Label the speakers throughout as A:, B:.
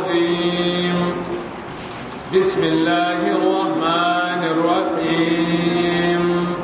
A: الرجيم بسم الله الرحمن الرحيم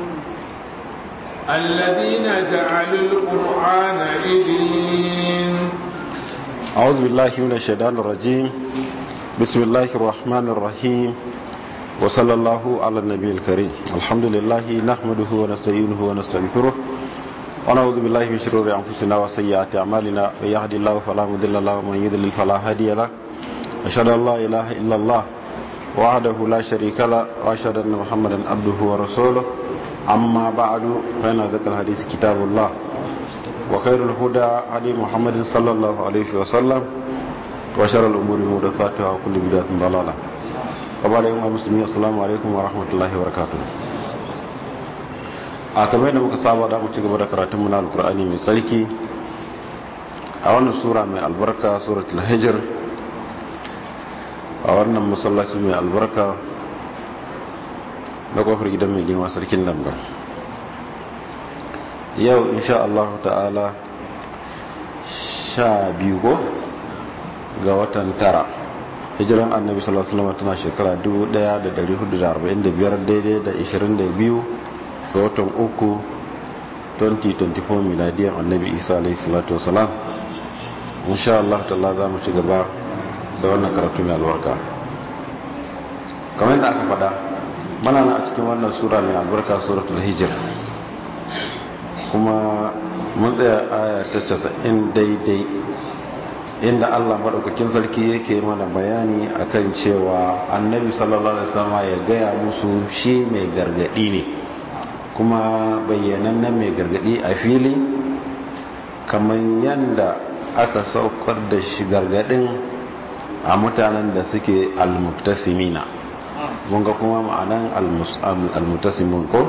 A: الذين جعلوا القرآن عيدين
B: أعوذ بالله من الشيطان الرجيم بسم الله الرحمن الرحيم وصلى الله على النبي الكريم الحمد لله نحمده ونستعينه ونستغفره ونعوذ بالله من شرور أنفسنا وسيئات أعمالنا من يهد الله فلا مضل له ومن يضلل فلا هادي له أشهد أن لا إله إلا الله وحده لا شريك له وأشهد أن محمدا عبده ورسوله أما بعد فإن ذكر الحديث كتاب الله وخير الهدى هدي محمد صلى الله عليه وسلم وشر الأمور محدثاتها وكل بدعة ضلالة وبعد يوم المسلمين السلام عليكم ورحمة الله وبركاته a kamar yadda muka saba da mu ci gaba da karatun muna alkur'ani mai tsarki a wannan sura mai albarka suratul hijr a wannan masallaci mai albarka na kofar gidan mai girma sarkin lamba yau insha Allah ta'ala sha biyu go ga watan tara hijiran annabi sallallahu alaihi wasallam tana shekara 1445 daidai da 22 ga watan uku 2024 miladiyan annabi isa alaihi salatu wasalam insha Allah ta'ala za mu ci gaba da wannan karatu mai albarka kamar yadda aka faɗa mana na a cikin wannan sura mai albarka suratul hijr kuma mun tsaya aya ta casa'in daidai inda Allah maɗaukakin sarki yake mana bayani akan cewa annabi sallallahu alaihi wasallam ya gaya musu shi mai gargadi ne kuma bayyanannen mai gargadi a fili kamar yadda aka saukar da shi gargadin a mutanen da suke almutasimina ga kuma ma'anan almutasimin ko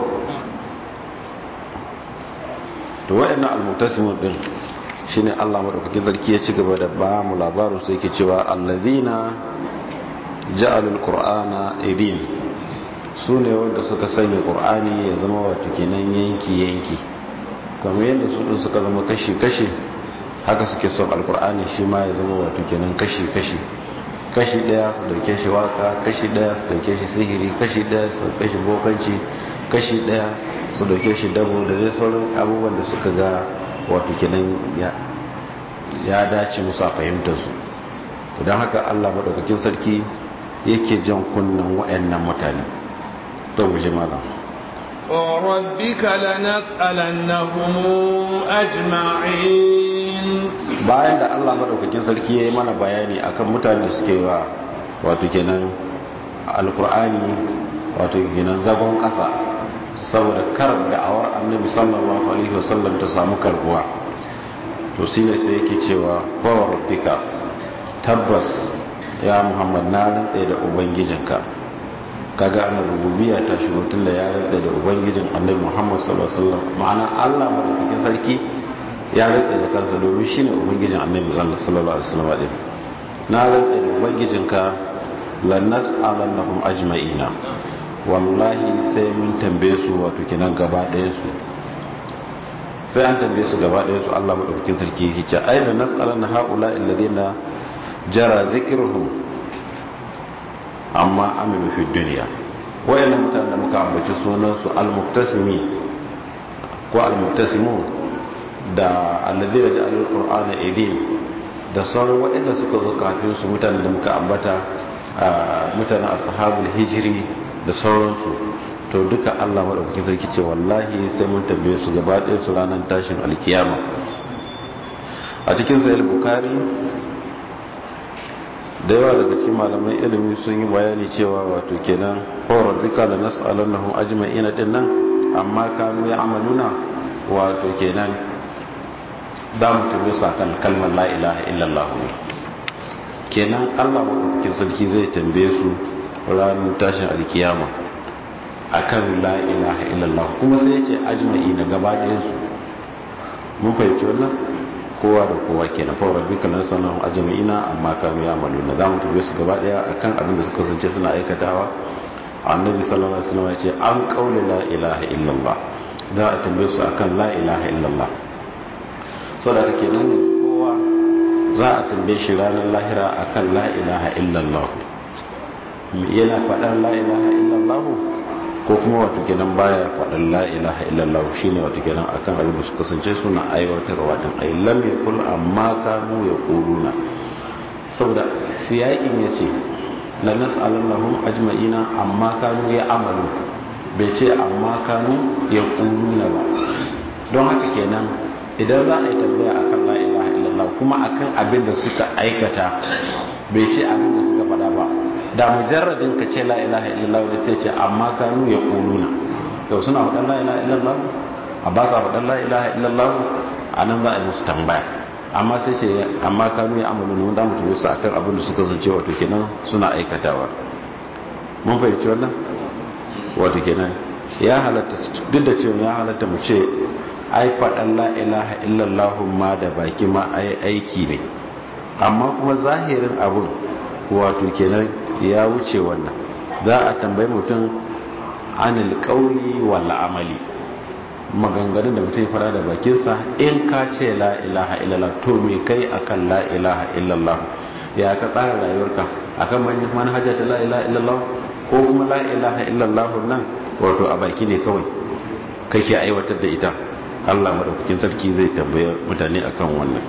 B: to wa'annan almutasimin din shine Allah madaukakin sarki ya ci gaba da ba mu labarin sai yake cewa allazina ja'alul qur'ana idin su ne wanda suka sanya qur'ani ya zama wato kenan yanki yanki kamar yadda su din suka zama kashi kashi haka suke son alqur'ani shi ma ya zama wato kenan kashi kashi kashi daya su dauke shi waka kashi daya su dauke shi sihiri kashi daya su dauke shi bokanci kashi daya su dauke shi dabo da dai sauran abubuwan da suka ga wato kenan ya dace musu a fahimtarsu don haka allah maɗaukakin sarki yake jan kunnen wa'annan mutane to guje malam
A: وربك لنسألنهم أجمعين
B: bayan da allah maɗaukakin sarki ya yi mana bayani akan mutane da suke wa wato kenan alkur'ani wato kenan zagon ƙasa saboda kar da'awar annabi sallallahu alaihi wasallam ta samu karbuwa to shine sai yake cewa bawa rabbika tabbas ya muhammad na rantsa da ubangijinka kaga ana rububiyya ta shigo tunda ya rantsa da ubangijin annabi muhammad sallallahu alaihi wasallam ma'ana Allah madaukakin sarki ya rantsa da kansa domin shine ubangijin annabi sallallahu alaihi wasallam din na rantsa da ubangijinka lannas alannahum ajma'ina wallahi sai mun tambaye su wato kinan gaba ɗaya su sai an tambaye su gaba ɗaya su Allah madaukakin sarki yake ce aina nas'alanna haula alladhina jara dhikruhum amma amilu fi dunya wayannan mutanen da muka ambaci sunan su almuktasimi ko almuktasimun da alladhina ja'alul qur'ana idin da sauran wayanda suka zo kafin su mutanen da muka ambata mutanen ashabul hijri da sauransu to duka Allah maɗaukakin sarki ce wallahi sai mun tambaye su gaba ɗaya su ranar tashin alkiyama a cikin sayar bukari da yawa daga cikin malaman ilimi sun yi bayani cewa wato kenan horar duka da nasu alannahun ajma'ina din nan amma kanu ya amaluna wato kenan za mu tambaye su akan kalmar la ilaha illallah kenan Allah maɗaukakin sarki zai tambaye su ranar tashin alkiyama akan la ilaha illallah kuma sai yace ajma'i na gaba ɗayan su mun fahimci wannan kowa da kowa kenan fa rabbika lan sanu ajma'ina amma kanu ya'maluna zamu tabe su gaba ɗaya akan abin da suka sance suna aikatawa annabi sallallahu alaihi wasallam yace an qaula la ilaha illallah za a tambaye su akan la ilaha illallah saboda kenan kowa za a tambaye shi ranar lahira akan la ilaha illallah yana faɗar la ilaha illallah ko kuma wato kenan baya faɗar la ilaha illallah shine wato kenan akan abin da su kasance suna aiwatarwa din ay lam yakul amma kanu yaquluna saboda siyakin yace la nas'alannahum ajma'ina amma kanu ya amalu bai ce amma kanu yaquluna ba don haka kenan idan za a yi tambaya akan la ilaha illallah kuma akan abin da suka aikata bai ce abin da suka faɗa ba da mujarradin ka ce la ilaha illallah da sai ce amma kanu ya kuluna to suna faɗan la ilaha illallah a ba sa faɗan la ilaha illallah a nan za a yi musu tambaya amma sai ce amma kanu ya amalu mun da mutum su akan abin da suka zance wato kenan suna aikatawa mun fahimci wannan wato kenan ya halatta duk da cewa ya halatta mu ce ai faɗan la ilaha illallah ma da baki ma ai aiki ne amma kuma zahirin abun wato kenan ya wuce wannan za a tambayi mutum anil kauli wal amali maganganun da mutum ya fara da bakinsa in ka ce la ilaha illallah to me kai akan la ilaha illallah ya ka tsara rayuwarka akan manhaja ta la ilaha illallah ko kuma la ilaha illallah nan wato a baki ne kawai kake aiwatar da ita Allah madaukakin sarki zai tambaye mutane akan wannan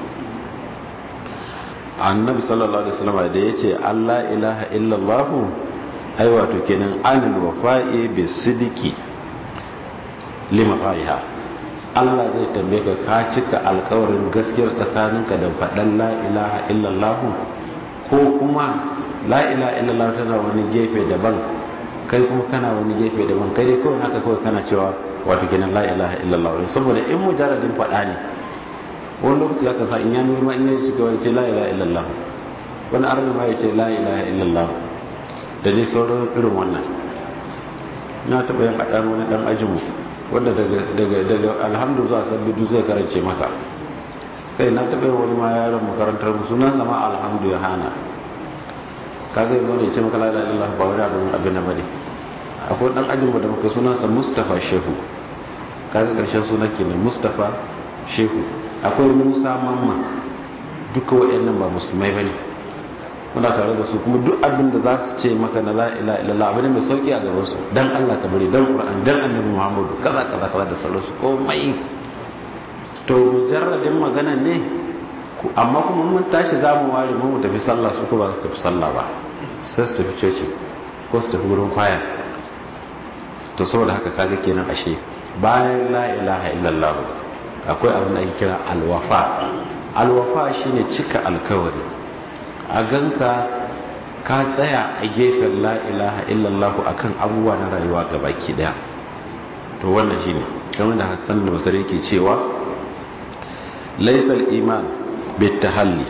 B: annabi sallallahu alaihi wasallam da yace Allah ilaha illallah ai wato kenan anil wafa'i bisidiki lima fa'iha Allah zai tambaye ka ka cika alkawarin gaskiyar tsakaninka da faɗan la ilaha illallah ko kuma la ilaha illallah tana wani gefe daban kai kuma kana wani gefe daban kai dai kawai haka kawai kana cewa wato kenan la ilaha illallah saboda in mujarradin faɗa ne wani lokaci aka sa in ya nuna in ya shiga wani ce la ilaha illallah wani arna ma ya ce la ilaha illallah da dai sauran irin wannan na taɓa yin haɗar wani ɗan ajinmu wanda daga alhamdu zuwa sabbi duk zai karance maka kai na taɓa yin wani ma yaron makarantar mu sunan sama alhamdu ya hana kaga yanzu ne ce maka la ilaha illallah ba wani abin abin na bane akwai ɗan ajinmu da muka sunansa mustapha shehu kaga ƙarshen sunan kenan mustapha shehu akwai musa mamma duka waɗannan ba musulmai ba ne muna tare da su kuma duk abin da za su ce maka na la'ila ilallah abin mai sauki a gaban su dan allah ka bari dan ƙura'an dan annabi muhammadu kaza kaza kaza da sauransu komai to mujarradin magana ne amma kuma mun tashi za mu ware mu tafi sallah su ko ba su tafi sallah ba sai su tafi coci ko su tafi wurin kwaya to saboda haka kaga kenan ashe bayan la ilaha illallah akwai abin da ake kira alwafa alwafa shine cika alkawari a ganka ka tsaya a gefen la ilaha illallah akan abubuwa na rayuwa gabaki daya to wannan shine kamar da Hassan da Basri yake cewa laysal iman bitahalli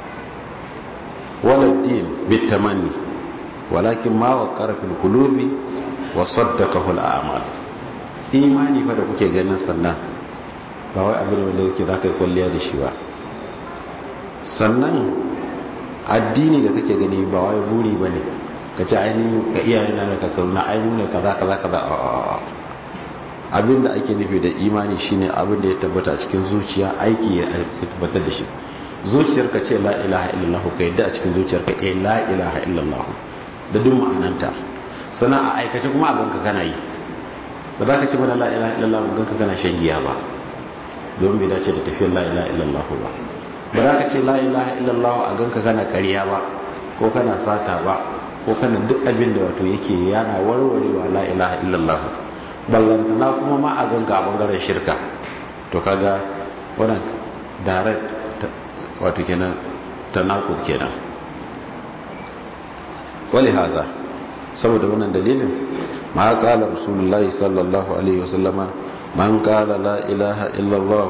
B: wala din bitamanni walakin ma waqara fil qulubi wa saddaqahu al a'mal imani fa da kuke ganin sannan ba wai abin wanda yake za ka yi kwalliya da shi ba sannan addini da kake gani ba wai buri ba ne ka ce ainihin ka iyayen na da kakaruna ainihin ne kaza kaza kaza abin da ake nufi da imani shine abin da ya tabbata a cikin zuciya aiki ya tabbatar da shi zuciyar ka ce la ilaha illallah ka yadda a cikin zuciyar ka eh la ilaha illallah da duk ma'ananta sannan a aikace kuma a ganka kana yi ba za ka ce mana la ilaha illallah ba ganka kana shan giya ba don bai dace da tafiyar la ilaha illallah ba ba za ka ce la ilaha illallah a ganka kana karya ba ko kana sata ba ko kana duk abin da wato yake yana warwarewa la ilaha illallah ballantana kuma ma a ganka a bangaren shirka to kaga wannan direct wato kenan tanakud kenan wali haza saboda wannan dalilin ma qala rasulullahi sallallahu alaihi wasallama man qala la ilaha illallah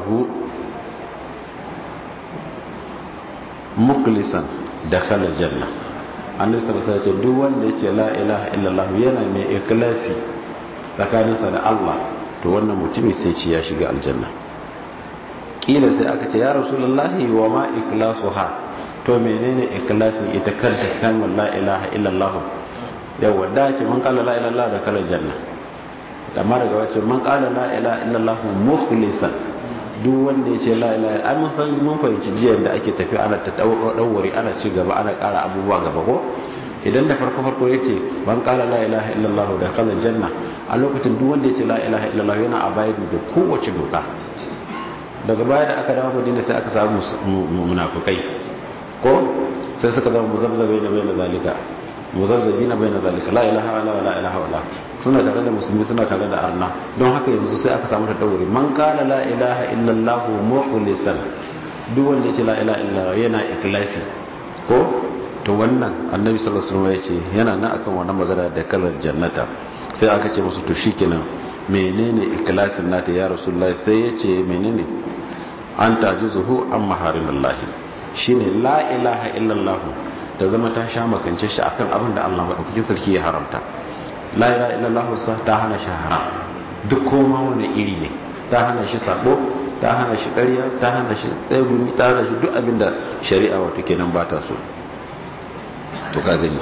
B: muklisan dakhala janna annabi sallallahu alaihi wasallam duk wanda yace la ilaha illallah yana mai ikhlasi tsakaninsa da Allah to wannan mutumi sai ce ya shiga aljanna kila sai aka ce ya rasulullahi wa ma ikhlasuha to menene ikhlasi ita kanta kalmar la ilaha illallah yawa da ce man kala la ilaha illallah da kala janna amma daga wacce man kala la ilaha illallah mukhlisan duk duk wanda ya ce la ilaha ai mun san mun fahimci jiya da ake tafi ana ta dawwari ana ci gaba ana ƙara abubuwa gaba ko idan da farko farko ya ce ban ƙara la ilaha illallah da kala janna a lokacin duk wanda ya ce la ilaha illallah yana a bayan da kowace doka daga baya da aka dawo madina sai aka samu munafukai ko sai suka zama muzabzabai na bayan zalika muzabzabi na bayan zalika la ilaha illa la ilaha illa suna tare da musulmi suna tare da arna don haka yanzu sai aka samu ta daure man kala la ilaha illallah mukhlisan duk wanda yace la ilaha illallah yana ikhlasi ko to wannan annabi sallallahu alaihi wasallam yace yana nan akan wannan magana da kalar jannata sai aka ce musu to shikenan menene ikhlasin nata ya rasulullahi sai yace menene an tajuzuhu an maharimallahi shine la ilaha illallah ta zama ta sha makance shi akan abin da Allah madaukakin sarki ya haramta la ilaha illallah sa ta hana shi haram duk koma wani iri ne ta hana shi sabo ta hana shi ƙarya ta hana shi tsegumi ta hana shi duk abin da shari'a wato kenan ba ta so to ka gani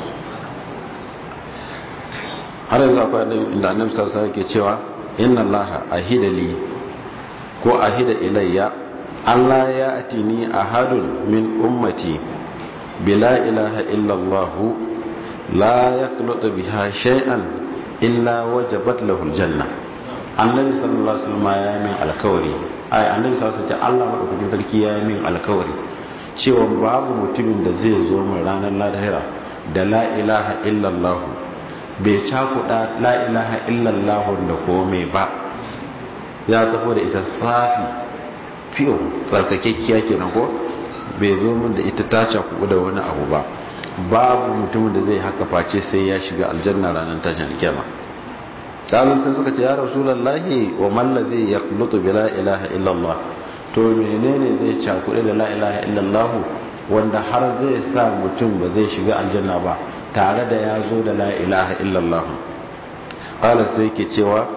B: har yanzu akwai inda annabi sallallahu alaihi yake cewa inna allaha ahida li ko ahida ilayya Allah ya atini ahadun min ummati bila ilaha illallah la yaqlutu biha shay'an illa wajabat lahu aljanna annabi sallallahu alaihi wasallam ya min alkawari ai annabi sallallahu alaihi wasallam Allah madaukakin sarki ya min alkawari cewa babu mutumin da zai zo mu ranar lahira da la ilaha illallah bai cakuda la ilaha illallah da komai ba ya tafi da ita safi fiyo tsarkakekkiya kenan ko bai zo min da ita ta cakudu da wani abu ba babu mutumin da zai haka face sai ya shiga aljanna ranar tashin alkiyama kalun sai suka ce ya rasulullahi wa man ladhi yaqlutu bi la ilaha illallah to menene zai cakudu da la ilaha illallah wanda har zai sa mutum ba zai shiga aljanna ba tare da ya zo da la ilaha illallah qala sai ke cewa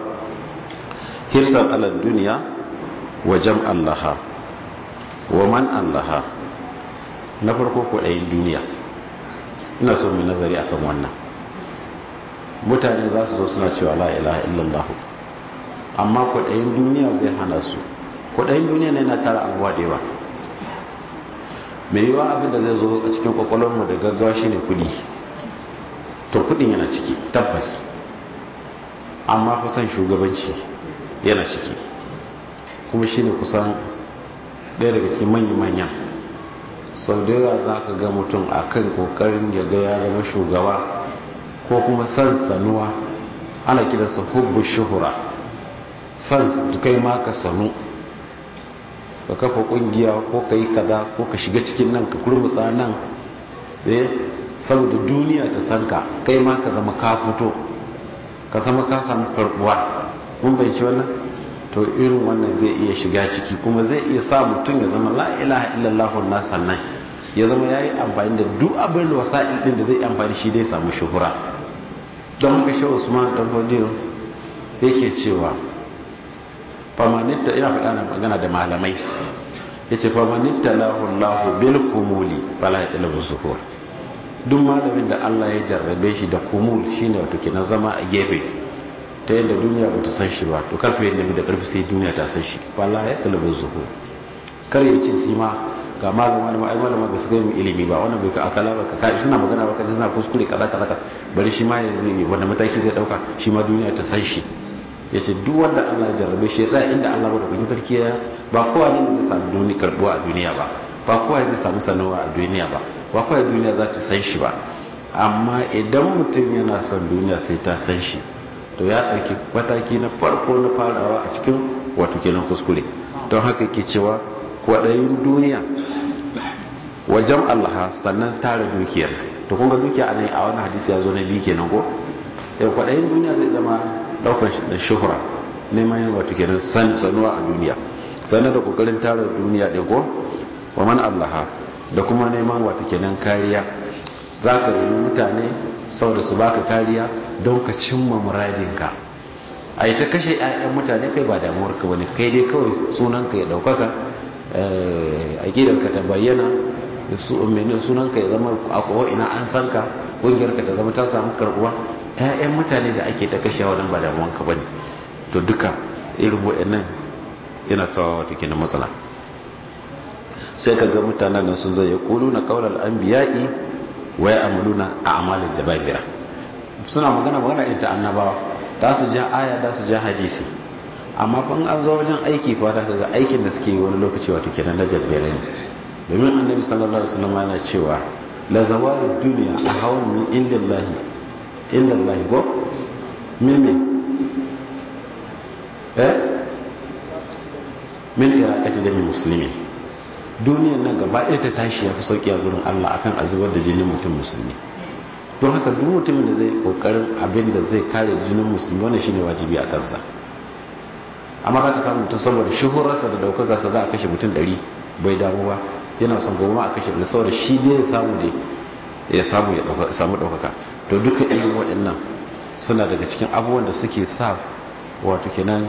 B: hirsan ala duniya wa jam'an laha wa man allaha na farko kwaɗayin duniya ina so mai nazari akan wannan mutane za su zo suna cewa la ilaha illallah amma kwaɗayin duniya zai hana su kwaɗayin duniya ne na tara abuwa da yawa mai yiwa abin da zai zo a cikin kwakwalwarmu da gaggawa shine kudi to kudin yana ciki tabbas amma kusan shugabanci yana ciki kuma shine kusan ɗaya daga cikin manyan-manyan sau da yawa za ka ga mutum a kan ƙoƙarin ya ga ya zama shugaba ko kuma san sanuwa ana kiransa hubbu shuhura san kai ma ka sanu ka kafa ƙungiya ko ka yi kaza ko ka shiga cikin nan ka kurmutsa nan eh saboda duniya ta san ka kai ma ka zama ka fito ka zama ka samu karbuwa mun bai ci wannan to irin wannan zai iya shiga ciki kuma zai iya sa mutum ya zama la ilaha illallah na sannan ya zama ya yi amfani da duk abin da wasa'il din da zai amfani shi dai samu shuhura don haka shi usman dan fodiyo yake cewa famanitta ina faɗa na magana da malamai yace famanitta lahu allah bil kumuli fala yatlabu zuhur duk malamin da Allah ya jarrabe shi da kumul shine wato kenan zama a gefe ta yadda duniya ba ta san shi ba to karfe yadda da karfi sai duniya ta san shi wala ya talabin zuhu kar ya ce shi ma ga malama da ai malama ba su ga mu ilimi ba wannan bai ka akala ba ka suna magana ba ka suna kuskure kaza kaza bari shi ma ya zai wanda mataki zai dauka shi ma duniya ta san shi yace duk wanda Allah ya jarrabe shi ya tsaya inda Allah ba da kuɗin sarki ya ba kowa ne zai samu duniya karbuwa a duniya ba ba kowa zai samu sanawa a duniya ba ba kowa duniya za ta san shi ba amma idan mutum yana son duniya sai ta san shi to ya ɗauki mataki na farko na farawa a cikin wato kenan kuskure don haka ke cewa kwaɗayin duniya wajen Allah sannan tara dukiyar to kun ga dukiya a nan a wani hadisi ya zo na biyu kenan ko yau kwaɗayin duniya zai zama ɗaukar da shuhura neman yin wato kenan sanuwa a duniya sannan da kokarin tara duniya ɗin ko wa man Allah da kuma neman wato kenan kariya za ka yi mutane saboda su baka kariya don ka cimma muradinka a yi ta kashe 'ya'yan mutane kai ba damuwarka wani kai dai kawai sunanka ya daukaka aƙidarka ta bayyana sunanka ya zama a ina an san ka ƙungiyarka ta zama ta samu karɓuwa 'ya'yan mutane da ake ta kashe wa ba damuwarka ba ne to duka irin wa'annan yana kawo wato kenan matsala sai ka ga mutanen nan sun zai kulu na kaular anbiya'i wa ya'maluna a'malin jababira suna magana magana ita annabawa da su ja aya da su ja hadisi amma fa an zo wajen aiki fa da kaga aikin da suke yi wani lokaci wato kenan na jabbere ne domin annabi sallallahu alaihi wasallam yana cewa la zawalu dunya ahawun min indillahi indillahi go min min eh min iraqati da muslimin duniyan nan gaba ɗaya ta tashi ya fi sauƙi a gurin Allah akan a zubar da jinin mutum musulmi don haka duk mutumin da zai kokarin abin da zai kare jinin musulmi wannan shine wajibi a kansa amma ka samu mutum saboda shuhurarsa da daukakarsa za a kashe mutum ɗari bai damu ba yana son goma a kashe da saboda shi dai ya samu ne ya samu ya samu ɗaukaka to duka irin waɗannan suna daga cikin abubuwan da suke sa wato kenan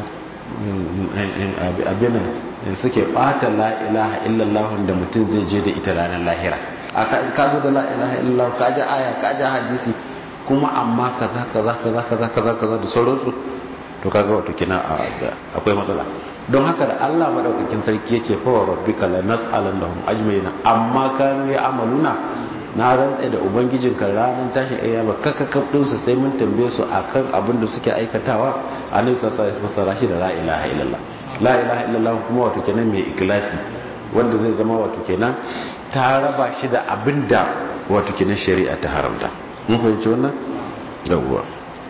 B: abin suke bata la ilaha illallah da mutum zai je da ita ranar lahira ka zo da la ilaha illallah ka ji aya ka ji hadisi kuma amma kaza kaza kaza kaza kaza kaza da sauransu to kaga wato kina akwai matsala don haka da Allah madaukakin sarki yace fa wa rabbika la nas'alannahum ajmaina amma kanu ya amaluna na rantsa da ubangijinka ranar tashin ayyama kakakaf din su sai mun tambaye su akan abin da suke aikatawa annabi sallallahu alaihi wasallam shi da la ilaha illallah la ilaha illallah kuma wato kenan mai ikhlasi wanda zai zama wato kenan ta raba shi da abinda wato kenan shari'a ta haramta mun fahimci wannan yawwa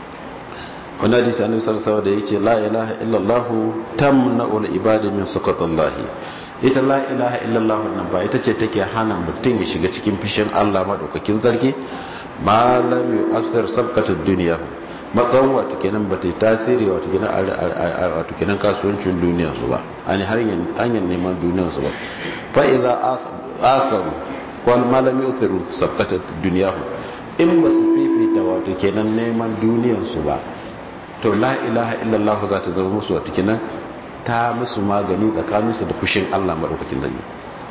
B: wannan hadisi annabi sallallahu alaihi wasallam da yake la ilaha illallah tamna'ul ibadi min sakatallahi ita la ilaha illallah nan ba ita ce take hana mutum ya shiga cikin fishin Allah madaukakin zargi malam yu'assir sabqatud dunya matsayin wato kenan ba ta yi tasiri wato kenan wato kenan kasuwancin duniyar su ba ani har hanyar neman duniyar su ba fa idza atharu wal malam yu'thiru sabqatud dunya in ba su fifita wato kenan neman duniyar su ba to la ilaha illallah za ta zama musu wato kenan ta musu magani tsakaninsu da fushin Allah maɗaukakin zanyi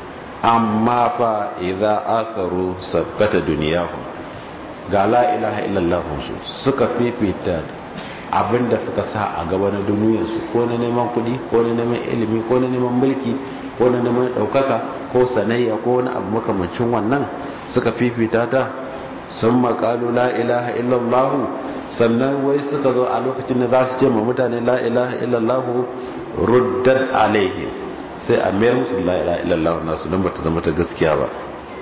B: amma fa idza atharu sabqata duniyahum ga la ilaha illallah su suka fifita abinda suka sa a gaba na duniyarsu ko na neman kuɗi ko na neman ilimi ko na neman mulki ko na neman ɗaukaka ko sanayya ko wani abu makamancin wannan suka fifita ta sun makalu la ilaha illallah sannan wai suka zo a lokacin da za su ce ma mutane la ilaha illallah ruddar alaihi sai a mayar musu la ilaha illallah nasu don ba ta zama ta gaskiya ba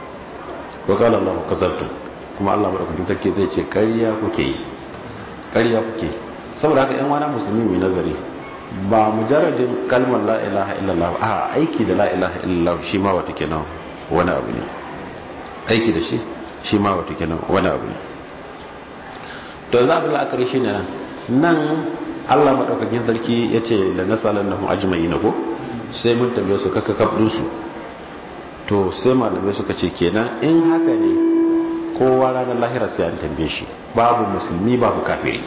B: wa qala allah kazabtu kuma allah madaukakin take zai ce ƙarya kuke yi ƙarya kuke saboda haka yan wani musulmi mai nazari ba mujarradin kalmar la ilaha illallah a aiki da la ilaha illallah shi ma wata kenan wani abu ne aiki da shi shi ma wata kenan wani abu ne to za a la'akari shi ne nan allah maɗaukakin sarki ya ce da nasalar na ajimai na ko sai mun tambaye su kaka su to sai malamai suka ce kenan in haka ne kowa ranar lahira sai an tambaye shi babu musulmi babu kafiri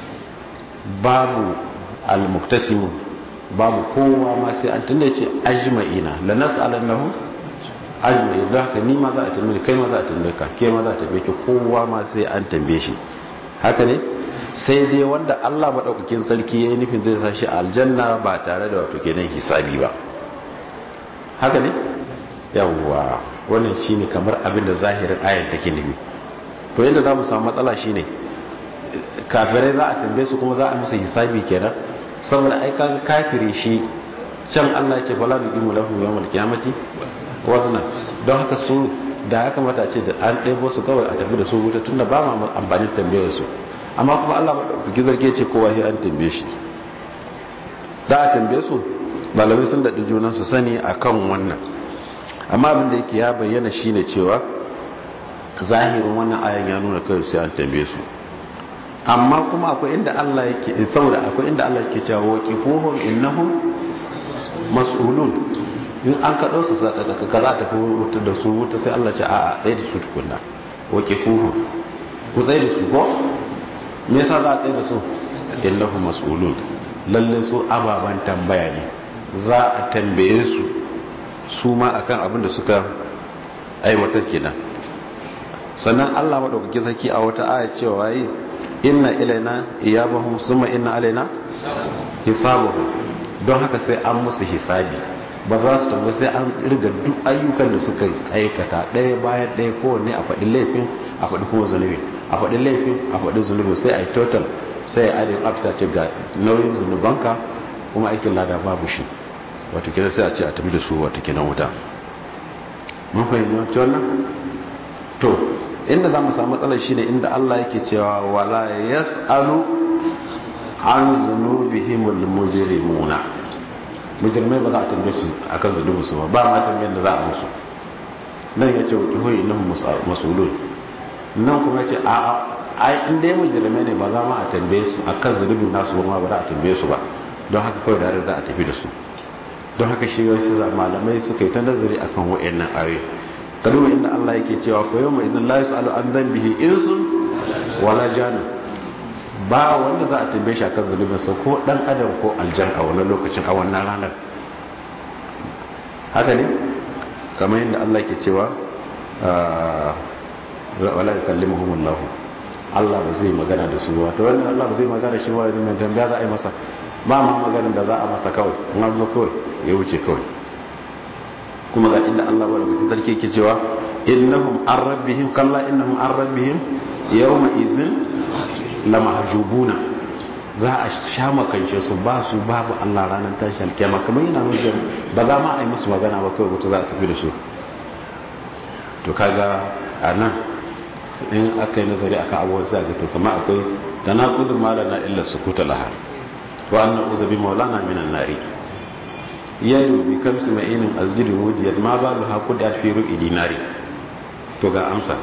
B: babu almuktasimu babu kowa ma sai an tunda ce ajma'ina la nas'alannahu ajma'i da haka ni ma za a tambaye kai ma za a tambaye ka ke ma za a tambaye ki kowa ma sai an tambaye shi haka ne sai dai wanda Allah madaukakin sarki yayin nufin zai sa shi aljanna ba tare da wato kenan hisabi ba haka ne yawwa wannan shine kamar abin da zahirin ayar take nufi to yadda za mu samu matsala shine kafirai za a tambaye su kuma za a musu hisabi kenan saboda ai kaga kafiri shi can Allah ya ce fala nuqimu lahu yawmal qiyamati wazna don haka su da ya kamata ce da an ɗebo su kawai a tafi da su wuta tunda ba ma amfani tambayar su amma kuma Allah madaukaki zarge ce kowa sai an tambaye shi da a tambaye su malamai sun daɗi junan su sani akan wannan amma abin da yake ya bayyana shine cewa zahirin wannan ayan ya nuna kawai sai an tambaye su amma kuma akwai inda Allah yake saboda akwai inda Allah yake cewa waqifuhum innahum mas'ulun in an kaɗo su ka za ta fi wuta da su wuta sai Allah ce a tsaye da su tukunna waqifuhum ku tsaye da su ko me yasa za a tsaye da su innahum mas'ulun lalle su ababan tambaya ne za a tambaye su su ma akan abin da suka aiwatar kenan sannan Allah madaukakin sarki a wata aya cewa yi inna ilaina iyabahum summa inna alaina hisabuhum don haka sai an musu hisabi ba za su tambayi sai an riga duk ayyukan da suka aikata ɗaya bayan ɗaya kowanne a faɗin laifin a faɗi kuma zunubi a faɗin laifin a faɗin zunubi sai a yi total sai a adin afisa ce ga nauyin zunubanka kuma aikin lada babu shi wato kira sai a ce a tafi da su wato kinan wuta mun fahimci wannan to inda za mu samu matsalar shi ne inda Allah yake cewa wala yas'alu an zunubihimul mujrimuna mujrimai ba za a tambaye su akan zunubin su ba ba ma tambayar da za a musu nan yace wa kihoyi innahum mas'ulun nan kuma yace a a ai in dai mujrimai ne ba za ma a tambaye su akan zunubin nasu ba ma ba za a tambaye su ba don haka kawai da za a tafi da su don haka shi wasu malamai suka yi ta nazari akan wa'annan ayoyi kaduwa inda Allah yake cewa ko yau mai izin la yusalu an dhanbihi insun wala janun ba wanda za a tambaye shi akan zunubin sa ko dan adam ko aljan a wannan lokacin a wannan ranar haka ne kamar yadda Allah yake cewa wala yukallimuhum Allah Allah ba zai magana da su ba to wannan Allah ba zai magana shi ba yanzu mai tambaya za a yi masa ba ma maganin da za a masa kawai in an zo kawai ya wuce kawai kuma ga inda Allah ba da kuke sarki ke cewa innahum an rabbihim kalla innahum an rabbihim yawma izin la mahjubuna za a sha makance su ba su babu Allah ranar tashi alkiyama kamar yana nuna ba za ma a yi musu magana ba kawai wata za a tafi da su to kaga a nan in aka yi nazari akan abubuwan sai ga to kamar akwai da na kudin malana illa sukuta lahar wa anna uzabi maulana minan nari yadu bi kamsi ma'inin azgidu wudiyat ma balu hakud at fi ru'i dinari to ga amsa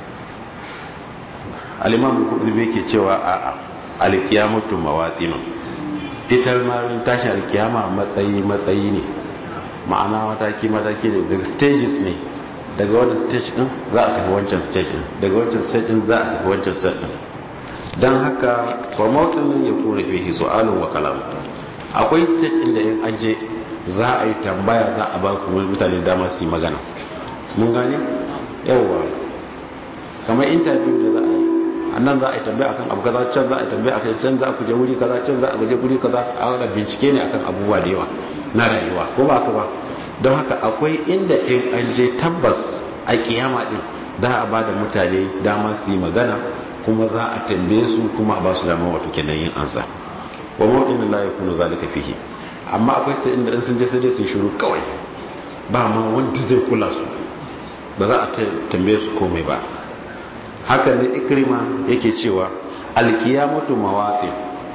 B: al-imam al-qurtubi yake cewa a al-qiyamatu mawatin ita ma tashi al-qiyama matsayi matsayi ne ma'ana mataki mataki ne daga stages ne daga wannan stage din za a tafi wancan stage din daga wancan stage din za a tafi wancan stage din dan haka wa mawtinin ya kore fihi su'alun wa kalam akwai stage inda in an je za a yi tambaya za a ba kuma mutane dama su yi magana mun gane yawwa kamar interview da za a yi annan za a yi tambaya akan abu kaza can za a yi tambaya akan can za a kuje wuri kaza can za a kuje wuri kaza a wani bincike ne akan abubuwa da yawa na rayuwa ko ba ka ba don haka akwai inda in an je tabbas a kiyama din za a ba da mutane dama su yi magana kuma za a tambaye su kuma a ba su dama wato kenan yin ansa wa mawdin la yakunu zalika fihi amma akwai sai inda in sun je sai dai su shiru kawai ba ma wanda zai kula su ba za a tambaye su komai ba haka ne ikrima yake cewa alkiyamatu mawatin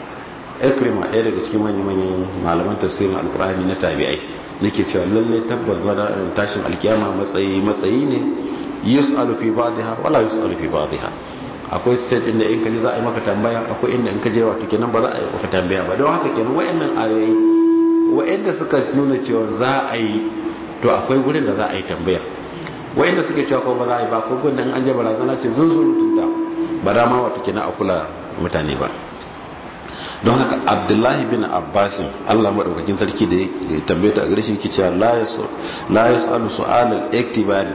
B: ikrima ɗaya daga cikin manya-manyan malaman tafsirin alkur'ani na tabi'ai yake cewa lallai tabbas bada tashin alkiyama matsayi matsayi ne yus'alu fi ba'dha wala yus'alu fi ba'dha akwai stage inda in kaje za a yi maka tambaya akwai inda in kaje wato kenan ba za a yi maka tambaya ba don haka kenan wayannan ayoyi wayanda suka nuna cewa za a yi to akwai gurin da za a yi tambaya wayanda suke cewa ko ba za a yi ba ko gurin an je barazana ce zunzurutun ta ba da ma wato kenan a kula mutane ba don haka abdullahi bin abbasin allah maɗaukakin sarki da ya tambaye ta a gare shi ke cewa la ya sa'alu su'alal iktibari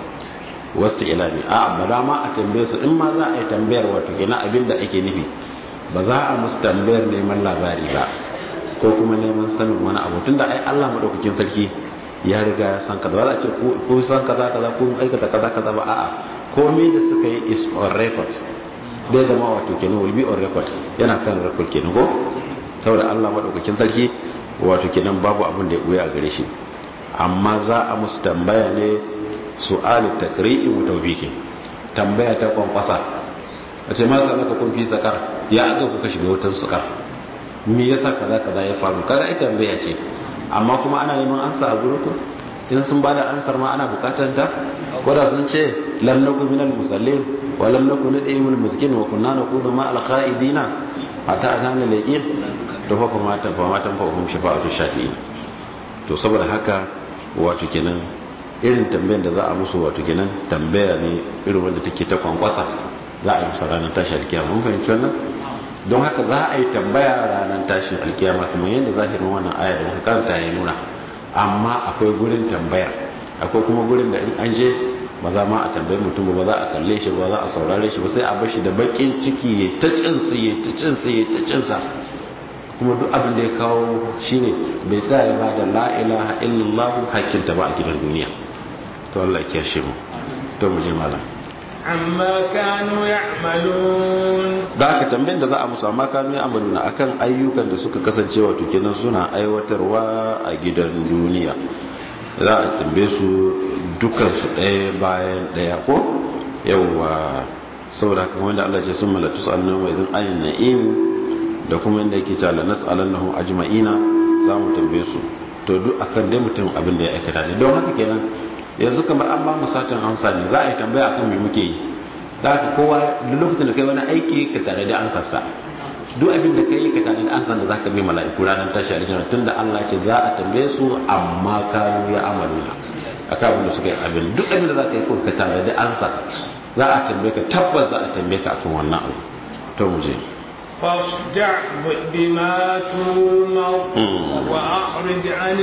B: wasu ilami a ba da ma a tambaye su in ma za a yi tambayar wato kenan abin da ake nufi ba za a musu tambayar neman labari ba ko kuma neman sanin wani abu tunda ai allah maɗaukakin sarki ya riga ya san kaza ba za a ce ko san kaza kaza ko aikata kaza kaza ba a'a komai da suka yi is on record dai zama wato kenan will be on record yana kan record kenan ko saboda Allah madaukakin sarki wato kenan babu abin da ya buya a gare shi amma za a musu tambaya ne su'alu takri'i wa tawbikin tambaya ta kwankwasa a ce ma sai kun fi sakar ya aka kuka shiga wutar sakar me yasa kaza kaza ya faru kaga ita tambaya ce amma kuma ana neman ansa a gurin ku in sun bada ansar ma ana bukatar ta ko da sun ce lam naku minal musallin wa lam naku nad'imul miskin wa kunna naqudu ma al qa'idina hatta atana laqin to fa kuma ta fa matan fa hum shafa'atu shafi'in to saboda haka wato kenan irin tambayar da za a musu wato kenan tambaya ne irin wanda take ta kwankwasa za a yi musu ranar tashin alkiyama mun fahimci wannan don haka za a yi tambaya ranar tashin alkiyama kuma yadda zahirin wannan aya da muka karanta ya nuna amma akwai gurin tambayar akwai kuma gurin da in an je ba za ma a tambayi mutum ba za a kalle shi ba za a saurare shi ba sai a bar shi da bakin ciki ya ta cinsa ya ta cinsa ya ta cinsa kuma duk abin da ya kawo shine bai tsaya ba da la ilaha illallah hakkinta ba a gidan duniya to Allah ya kiyashe mu to mu je malam
A: amma kanu ya'malun
B: da aka tambayin da za a musu amma kanu ya'maluna akan ayyukan da suka kasance wato kenan suna aiwatarwa a gidan duniya za a tambaye su dukan su ɗaya bayan ɗaya ko yawwa saboda haka wanda Allah ce sun malatu tsallan wa idan ayin na'im da kuma inda yake cewa lanas alannahum ajma'ina za mu tambaye su to duk akan dai mutum abin da ya aikata ne don haka kenan yanzu kamar an ba mu satan ansa ne za a yi tambaya akan me muke yi da haka kowa duk lokacin da kai wani aiki ka tare da ansa sa duk abin da kai ka tare da ansa da zaka bi mala'iku ranar tashi aljanna tunda Allah ce za a tambaye su amma kanu ya amaluna akan abin da suka yi abin duk abin da zaka yi ko ka tare da ansa za a tambaye ka tabbas za a tambaye ka akan wannan abu to mu je
A: فاصدع بما تؤمر وأعرض عن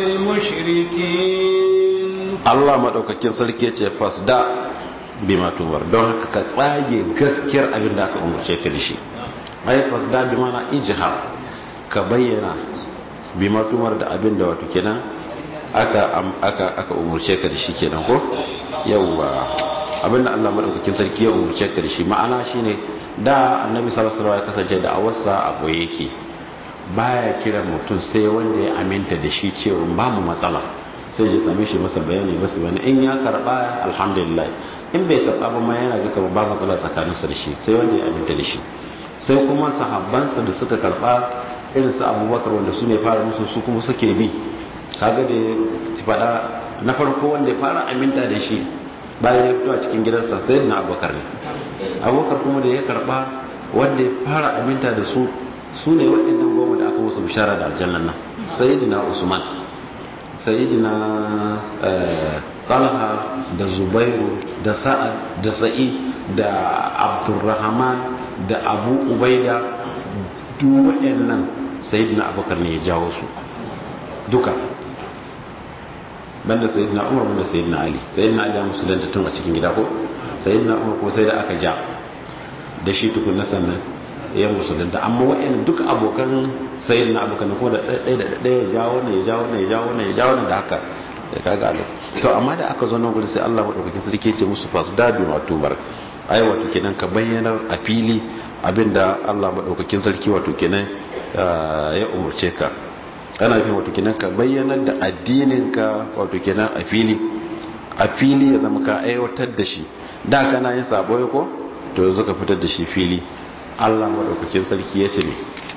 A: المشركين
B: Allah madaukakin sarki ce fasda bima tumar don haka ka tsage gaskiyar abin da aka umarce ka da shi ai fasda bi mana ijhar ka bayyana bima tumar da abin da wato kenan aka aka aka umarce ka da shi kenan ko yawwa abin da Allah madaukakin sarki ya umarce ka da shi ma'ana shine da annabi sallallahu alaihi wasallam ya kasance da awarsa a boye yake baya kira mutum sai wanda ya aminta da shi cewa ba mu matsala sai ya same shi masa bayani masa bayani in ya karba alhamdulillah in bai karba ba ma yana ga ba matsala tsakaninsa da shi sai wanda ya aminta da shi sai kuma sahabbansa da suka karba irin su abubakar wanda su ne fara musu su kuma suke bi kaga da ci fada na farko wanda ya fara aminta da shi bayan ya fito a cikin gidansa sai na abubakar ne abubakar kuma da ya karba wanda ya fara aminta da su su ne waɗannan goma da aka musu bishara da aljannan nan sayyidina usman sayyidina talha da zubairu da sa'ad da sa'id da abdurrahman da abu ubaida duk waɗannan sayyidina abubakar ne ya jawo su duka banda sayyidina umar banda sayyidina ali sayyidina ali ya musulunta tun a cikin gida ko sayyidina umar ko sai da aka ja da shi tukun na sannan ya musulunta amma wa'in duk abokan sayyidina abokan ko da ɗaya da ɗaya ya jawo ne ya jawo ne ya jawo ne ya jawo ne da haka ya kaga alo to amma da aka zo nan gudu sai Allah madaukakin sarki ya ce musu fasda bi matumar ai wato kenan ka bayyanar a fili abinda Allah madaukakin sarki wato kenan ya umurce ka ana fi wato kenan ka bayyanar da addininka wato kenan a fili a fili ya zama ka aiwatar da shi da kana yin sabo ko to yanzu ka fitar da shi fili Allah madaukakin sarki ya ce ne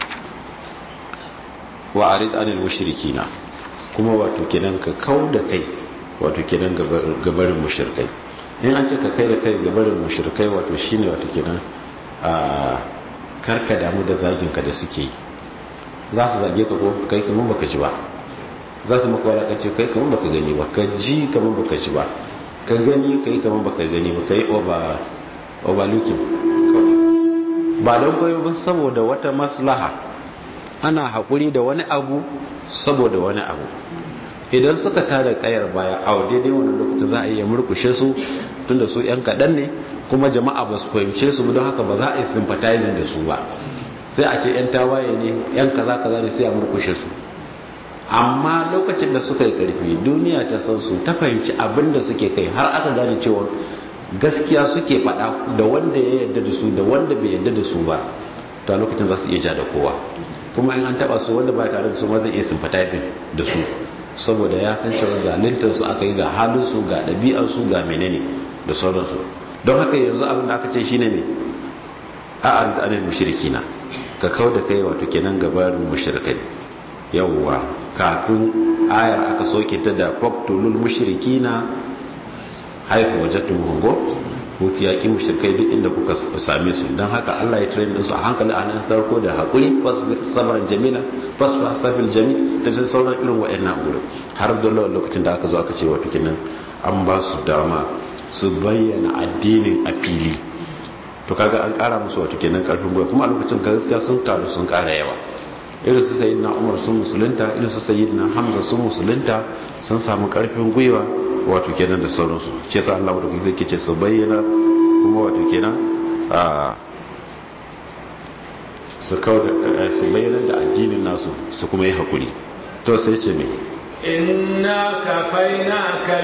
B: wa arid anil mushrikina kuma wato kenan ka kau da kai wato kenan gabarin mushrikai in an ce ka kai da kai gabarin mushrikai wato shine wato kenan a karka damu da zagin ka da suke yi za su zage ka ko kai kaman baka ji ba za su maka walakanci kai kaman baka gani ba ka ji kaman baka ji ba ka gani kai kaman baka gani ba kai over overlooking ba don koyo ba saboda wata maslaha ana haƙuri da wani abu saboda wani abu idan suka tada kayar baya a daidai wani lokaci za a iya murkushe su tunda su yan kaɗan ne kuma jama'a ba su fahimce su don haka ba za a yi sympathizing da su ba sai a ce yan tawaye ne yan kaza kaza ne sai a murkushe su amma lokacin da suka yi karfi duniya ta san su ta fahimci abin da suke kai har aka gane cewa gaskiya suke faɗa da wanda ya yarda da su da wanda bai yarda da su ba to a lokacin za su iya ja da kowa kuma in an taba su wanda ba tare da su ma zai iya sympathizing da su saboda ya san cewa zaluntar su aka yi ga halin su ga ɗabi'ar su ga menene da sauransu don haka yanzu abin da aka ce shine ne a arid anil mushrikina ka kau da kai wato kenan gabarin mushrikai yawwa kafin ayar aka soke ta da faqtulul mushrikina haifu wajattum hungo ko yaƙi mushrikai duk inda kuka same su don haka Allah ya train su a hankali a nan farko da haƙuri fasbir sabran jamila fasfa safil jami da ta sauran irin wa'annan wurin har da lokacin da aka zo aka ce wato kinan an ba su dama su bayyana addinin a fili to kaga an ƙara musu wato kenan karfin gwiwa kuma a lokacin gaskiya sun taru sun ƙara yawa irin su sayyidina Umar sun musulunta irin su sayyidina Hamza sun musulunta sun samu karfin gwiwa wato kenan da sauransu ce sa Allah wadda zai kece su bayyana kuma wato kenan su kawo da su bayyana da addinin nasu su kuma yi hakuri to sai ce me
A: inna kafainaka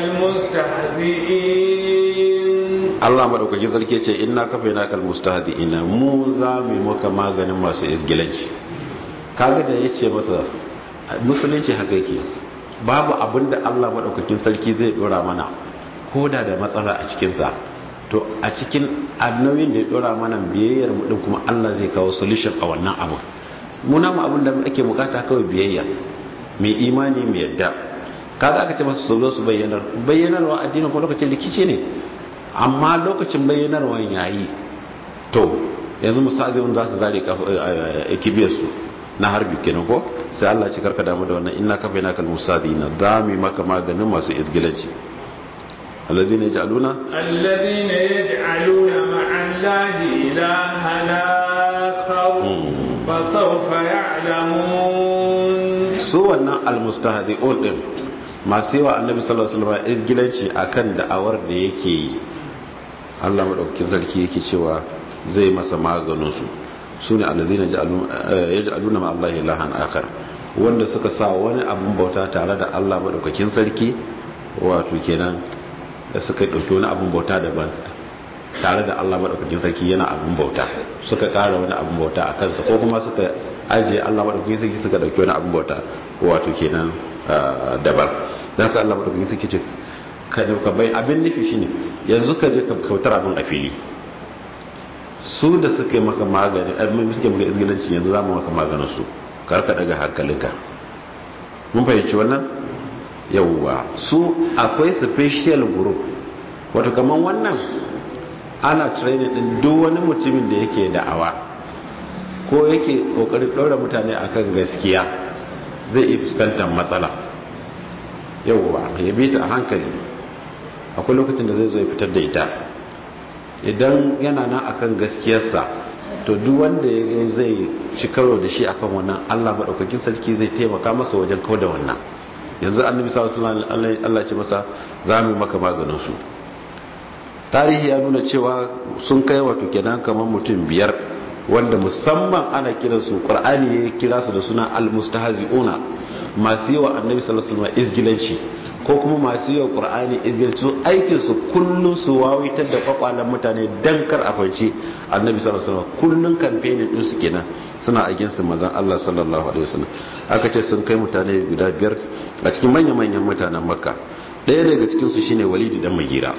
A: almustahzi'in
B: Allah madaukakin sarki ce inna kafainaka almustahzi'ina mu za mu maka maganin masu isgilanci kaga da yace masa musulunci haka yake babu abinda Allah madaukakin sarki zai dora mana koda da matsala a cikin sa to a cikin annabin da ya dora mana biyayyar mu din kuma Allah zai kawo solution a wannan abu muna mu abin da ake bukata kawai biyayya mai imani mai yadda kaga aka ce masu su zo su bayyanar bayyanarwa addinin ko lokacin rikici ne amma lokacin bayyanarwa yayi to yanzu misali wanda za su zare kibiyar su na harbi kenan ko sai Allah ci karka damu da wannan inna kafa yana kalmu sadina dami maka maganin masu izgilanci alladhina yaj'aluna
A: alladhina yaj'aluna ma'allahi ilahan akhar fa sawfa ya'lamun
B: su wannan almustahdi'un din masu yawa annabi sallallahu alaihi wasallam izgilanci akan da'awar da yake yi Allah madaukakin sarki yake cewa zai masa maganin su sune allazina yaj'aluna ma Allah ilahan akhar wanda suka sa wani abun bauta tare da Allah madaukakin sarki wato kenan da suka dauki wani abun bauta daban tare da Allah madaukakin sarki yana abun bauta suka kara wani abun bauta a kansa ko kuma suka ajiye Allah madaukakin sarki suka dauki wani abun bauta wato kenan daban da haka Allah madaukakin sarki ce ka dauka bai abin nufi shine yanzu ka je ka kautar abin a fili su da suka yi maka magani abin suke maka izgilanci yanzu za mu maka maganin su karka daga hankalinka mun fahimci wannan yawwa su akwai special group wato kamar wannan ana training din duk wani mutumin da yake da'awa ko yake kokarin ɗaura mutane akan gaskiya zai iya fuskantar matsala yawwa ya bi ta a hankali akwai lokacin da zai zo ya fitar da ita idan yana nan akan gaskiyarsa to duk wanda ya zo zai ci karo da shi akan wannan Allah maɗaukakin sarki zai taimaka masa wajen kawo da wannan yanzu annabi sallallahu alaihi Allah ce masa za mu maka maganin su tarihi ya nuna cewa sun kai wato kenan kamar mutum biyar wanda musamman ana kiran su qur'ani ya kira su da suna almustahzi'una masu yawa annabi sallallahu alaihi wasallam izgilanci ko kuma masu yawa qur'ani izgilanci aikin su kullun su wawitar da kwakwalan mutane dan kar a fanci annabi sallallahu alaihi wasallam kullun campaigning din su kenan suna aikin su manzon Allah sallallahu alaihi wasallam aka ce sun kai mutane guda biyar a cikin manyan manyan mutanen makka ɗaya daga cikin su shine walidi dan magira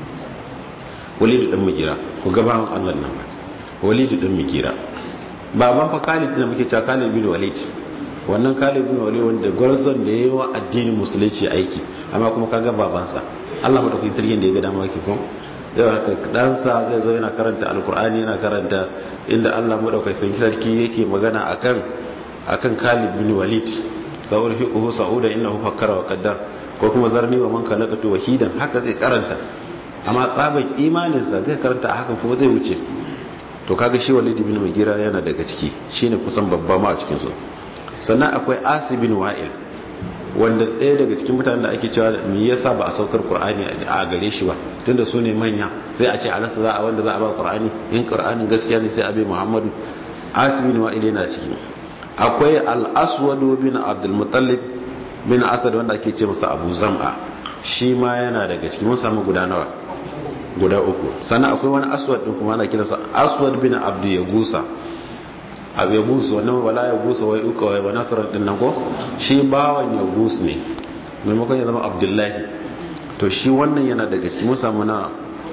B: walidu dan mugira ku gabawan Allah nan walidu dan mugira baban fa Khalid da muke cewa Khalid bin Walid wannan Khalid bin Walid wanda gwarzon da yayi wa addinin musulunci aiki amma kuma kaga babansa Allah madaukakin sarkin da ya ga dama yake ko zai haka ɗansa zai zo yana karanta alkur'ani yana karanta inda Allah madaukakin sarki yake magana akan akan Khalid bin Walid sa'ur fiqhu sa'uda innahu fakkara wa qaddar ko kuma zarni wa man khalaqatu wahidan haka zai karanta amma tsaban imaninsa zai karanta a hakan kuma zai wuce to kaga shi walid ibn mugira yana daga ciki shine kusan babba ma a cikin su sannan akwai asi bin wa'il wanda ɗaya daga cikin mutanen da ake cewa me yasa ba a saukar qur'ani a gare shi ba tunda su ne manya sai a ce a rasa za a wanda za a ba qur'ani in qur'anin gaskiya ne sai a bai muhammadu asi bin wa'il yana ciki akwai al-aswad bin abdul muttalib bin asad wanda ake ce masa abu zam'a shi ma yana daga ciki mun samu guda nawa guda uku sannan akwai wani aswad din kuma ana kiransa aswad bin abdu ya gusa abu ya gusa wannan wala ya gusa wai uka wai wa nasarar din nan ko shi bawan ya gus ne maimakon ya zama abdullahi to shi wannan yana daga ciki mun samu na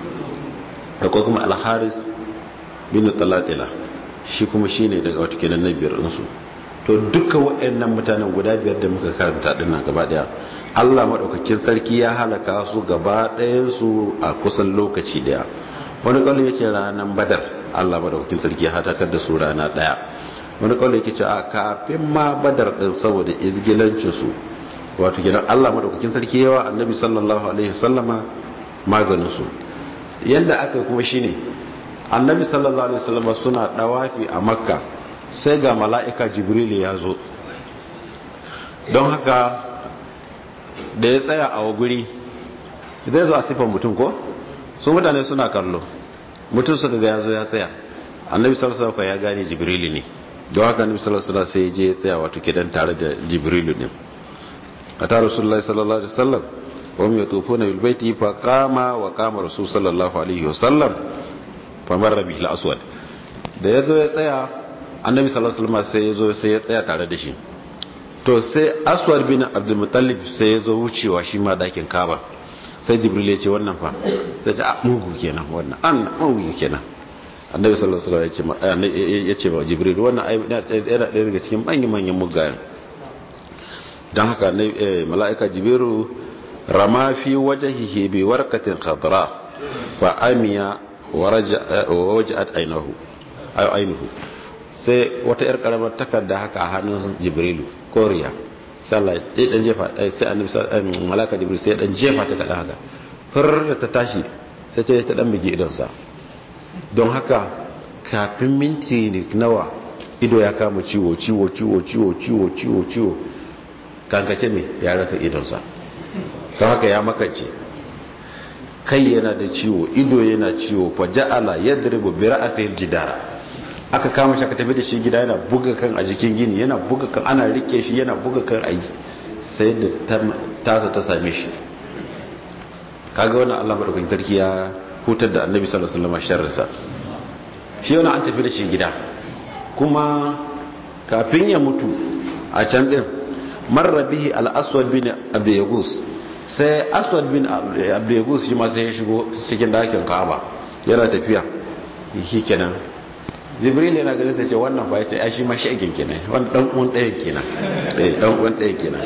B: akwai kuma alharis bin talatila shi kuma shi ne daga wata kenan na biyar ɗinsu to duka waɗannan mutanen guda biyar da muka karanta ɗin nan gaba ɗaya Allah maɗaukakin sarki ya halaka su gaba ɗayansu a kusan lokaci ɗaya wani ƙwallo ya ce ranar badar Allah maɗaukakin sarki ya hatakar da su rana ɗaya wani ƙwallo ya ce a kafin ma badar ɗin saboda izgilancinsu wato gidan Allah maɗaukakin sarki yawa annabi sallallahu alaihi wasallama maganinsu yadda aka kuma shine annabi sallallahu alaihi wasallama suna ɗawafi a makka sai ga mala'ika jibril ya zo don haka da ya tsaya a guri zai zo a siffan mutum ko su mutane suna kallo mutum suka ga ya zo ya tsaya annabi sarsafa ya gane jibrili ne da haka annabi sallallahu alaihi wasallam sai ya je ya tsaya wato kidan tare da jibrilu din ata rasulullahi sallallahu alaihi wasallam wa hum yatufuna bil baiti fa qama wa qama rasul sallallahu alaihi wasallam fa marra bihi al aswad da yazo ya tsaya annabi sallallahu alaihi wasallam sai yazo sai ya tsaya tare da shi to sai aswad bin abdul muttalib sai yazo wucewa shi ma dakin kaba sai jibril ya ce wannan fa sai ce a mugu kenan wannan an mugu kenan annabi sallallahu alaihi wasallam ya ce ba jibril wannan yana ɗaya daga cikin manyan manyan mugayen don haka mala'ika jibiru rama fi wajahihi bi warkatin khadra fa amiya wa waja'at ainihu ainihu sai wata yar karamar takarda haka a hannun jibrilu koriya sallah ya dan jefa sai annabi mala'ika jibril sai dan jefa ta kada haka far da ta tashi sai ta ta dan bige idonsa don haka kafin minti nawa ido ya kama ciwo ciwo ciwo ciwo ciwo ciwo ciwo kankace mai ya rasa idonsa ta haka ya makance kai yana da ciwo ido yana ciwo fa ja'ala yadribu bi ra'sil jidara aka kama shi aka tafi da shi gida yana buga kan a jikin gini yana buga kan ana rike shi yana buga kan a sai da tasa ta same shi kaga wannan Allah madaukakin sarki ya hutar da Annabi sallallahu alaihi wasallam sharrinsa shi yana an tafi da shi gida kuma kafin ya mutu a can din marra bihi al-aswad bin abd yagus sai aswad bin abd yagus shi ma sai ya shigo cikin dakin Ka'aba yana tafiya shi kenan jibril yana ganin sai ce wannan ba yace ai shi ma shagin kenan wannan dan uwan ɗayan kenan eh dan uwan ɗayan kenan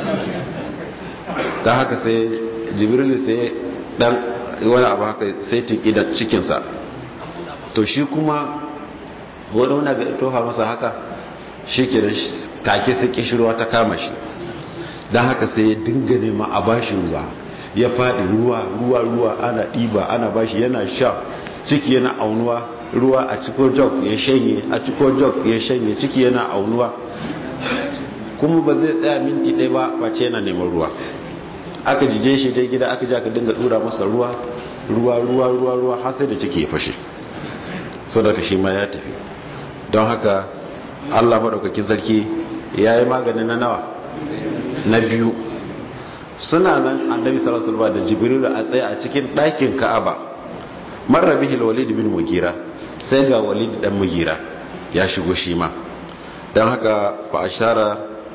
B: dan haka sai jibril sai dan wani abu haka sai tiki da cikin sa to shi kuma wani wani ga tofa masa haka shi kenan take sai kishirwa ta kama shi don haka sai ya dinga nema a bashi ruwa ya faɗi ruwa ruwa ruwa ana ɗiba ana bashi yana sha ciki yana aunuwa ruwa a ciko jog ya shanye a ciko jog ya shanye ciki yana aunuwa kuma ba zai tsaya minti ɗaya ba face yana neman ruwa aka jije shi dai gida aka ji aka dinga tura masa ruwa ruwa ruwa ruwa ruwa har sai da ciki ya fashe saboda shi ma ya tafi don haka allah maɗaukakin sarki ya yi maganin na nawa na biyu suna nan annabi sallallahu alaihi wasallam da jibril a tsaye a cikin ɗakin ka'aba marra bihi walid bin mugira sai ga walid dan mugira ya shigo shi ma dan haka fa ashara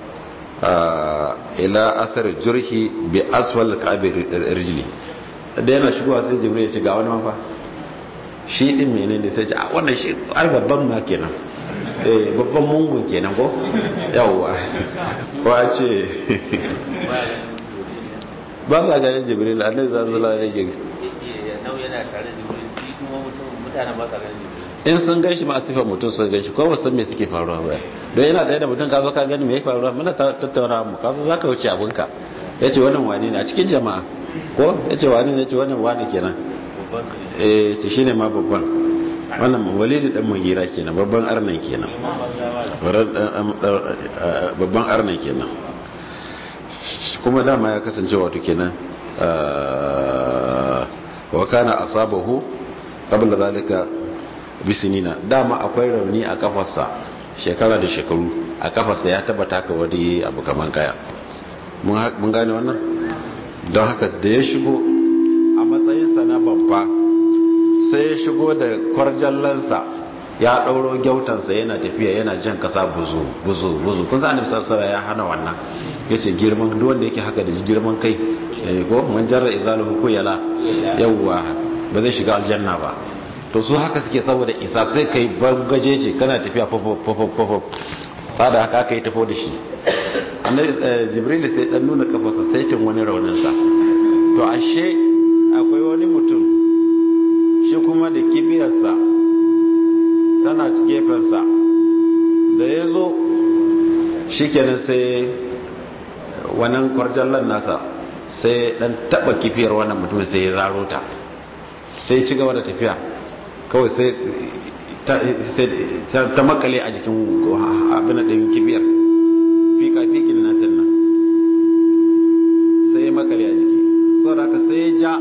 B: ila athar jurhi bi aswal ka'bi rijli da yana shigowa sai jibril ya ce ga wani mafa shi din menene sai ce a wannan shi ai babban ma kenan eh babban mungun kenan ko yawwa ko a ce ba sa ganin jibril annabi sallallahu alaihi wasallam
C: yana tare da jibril shi kuma mutum mutane ba sa ganin jibril
B: in sun ganshi ma sifar mutum sun ganshi ko ba san me suke faruwa ba don yana tsaye da mutum ka zo ka gani me ya faruwa muna tattauna mu ka zo zaka wuce abinka yace wannan wani ne a cikin jama'a ko yace wani ne yace wannan wani kenan eh ce shine ma babban wannan walidi dan mugira kenan babban arnan kenan babban arnan kenan kuma dama ya kasance wato kenan wa kana asabahu qabla zalika bisinina dama akwai rauni a kafarsa shekara da shekaru a kafarsa ya tabbata ka wani abu kaman kaya mun gane wannan don haka da ya shigo a matsayinsa na babba sai ya shigo da kwarjallansa ya ɗauro gyautansa yana tafiya yana jan kasa buzu buzu buzu kun sa annabi sallallahu ya hana wannan yace girman duk wanda yake haka da girman kai ko man jarra izaluhu ko yala yawwa ba zai shiga aljanna ba to su haka suke saboda isa sai kai bangaje ce kana tafiya fofofofofo tsada haka aka yi tafo da shi jibril sai dan nuna kafarsa saitin wani rauninsa to ashe akwai wani mutum shi kuma da kibiyarsa tana gefensa da ya zo shi kenan sai wannan kwarjallan nasa sai dan taba kifiyar wannan mutum sai ya zaro ta sai ci gaba da tafiya kawai sai ta makale a jikin abin da kibiyar fika fikin nan nan sai ya makale a jiki saboda haka sai ya ja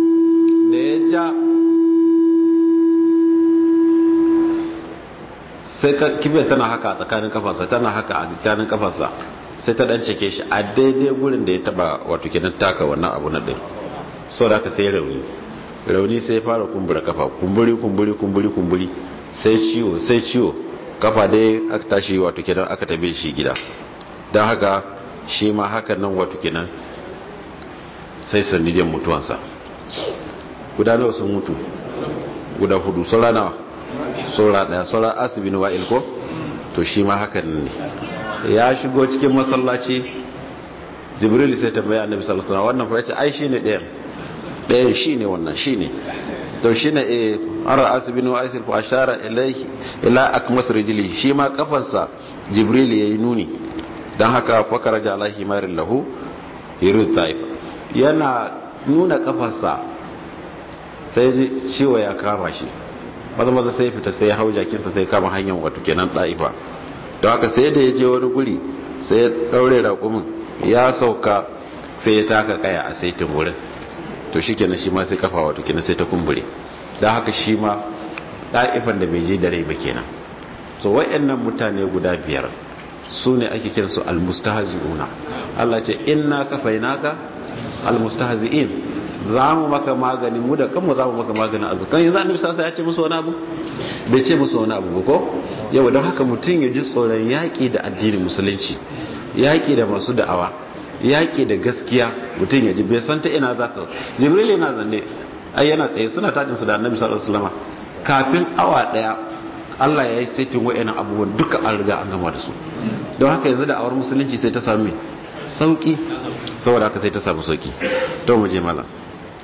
B: da ya ja sai kibiyar tana haka a tsakanin kafarsa tana haka a tsakanin kafarsa sai ta dan cike shi a daidai gurin da ya taba wato kenan taka wannan abu na din sau da aka sai rauni rauni sai ya fara kumbura kafa kumburi kumburi kumburi kumburi sai ciwo sai ciwo kafa dai aka tashi wato kenan aka tabe shi gida don haka shi ma hakan nan wato kenan sai sandijan mutuwansa guda nawa sun mutu guda hudu saura nawa saura daya saura asibin wa'il ko to shi ma hakan ne ya shigo cikin masallaci jibril sai ta bayan annabi sallallahu alaihi wasallam wannan fa yace ai shine ɗayan ɗayan shine wannan shine to shine eh ara asibin wa'il fa ashara ilayhi ila akmas rijli shi ma kafansa jibril yayi nuni dan haka fakara ja alaihi marin lahu yiru taif yana nuna kafarsa sai ji ciwo ya kama shi maza maza sai fita sai hau jakinsa sai kama hanyar wato kenan ɗa'ifa don haka sai da ya je wani guri sai ya ɗaure raƙumin ya sauka sai ya taka kaya a saitin wurin to shi kenan shi ma sai kafa wato kenan sai ta kumbure don haka shi ma ɗa'ifan da bai je da rai ba kenan so wa'annan mutane guda biyar su ne ake kiransu almustahzi'una Allah ce inna kafainaka almustahzi'in za mu maka magani mu da kanmu za mu maka maganin abu kan yanzu annabi sasa ya ce musu wani abu bai ce musu wani abu ko yau don haka mutum ya ji tsoron yaƙi da addinin musulunci yaƙi da masu da'awa yaƙi da gaskiya mutum ya ji bai san ta ina za ta jibril yana zanne ai yana tsaye suna tajin su da annabi sallallahu alaihi wasallam kafin awa daya Allah ya yi saitin wa'annan abubuwan duka an riga an gama da su don haka yanzu da awar musulunci sai ta sami sauki saboda haka sai ta samu sauki to mu je malam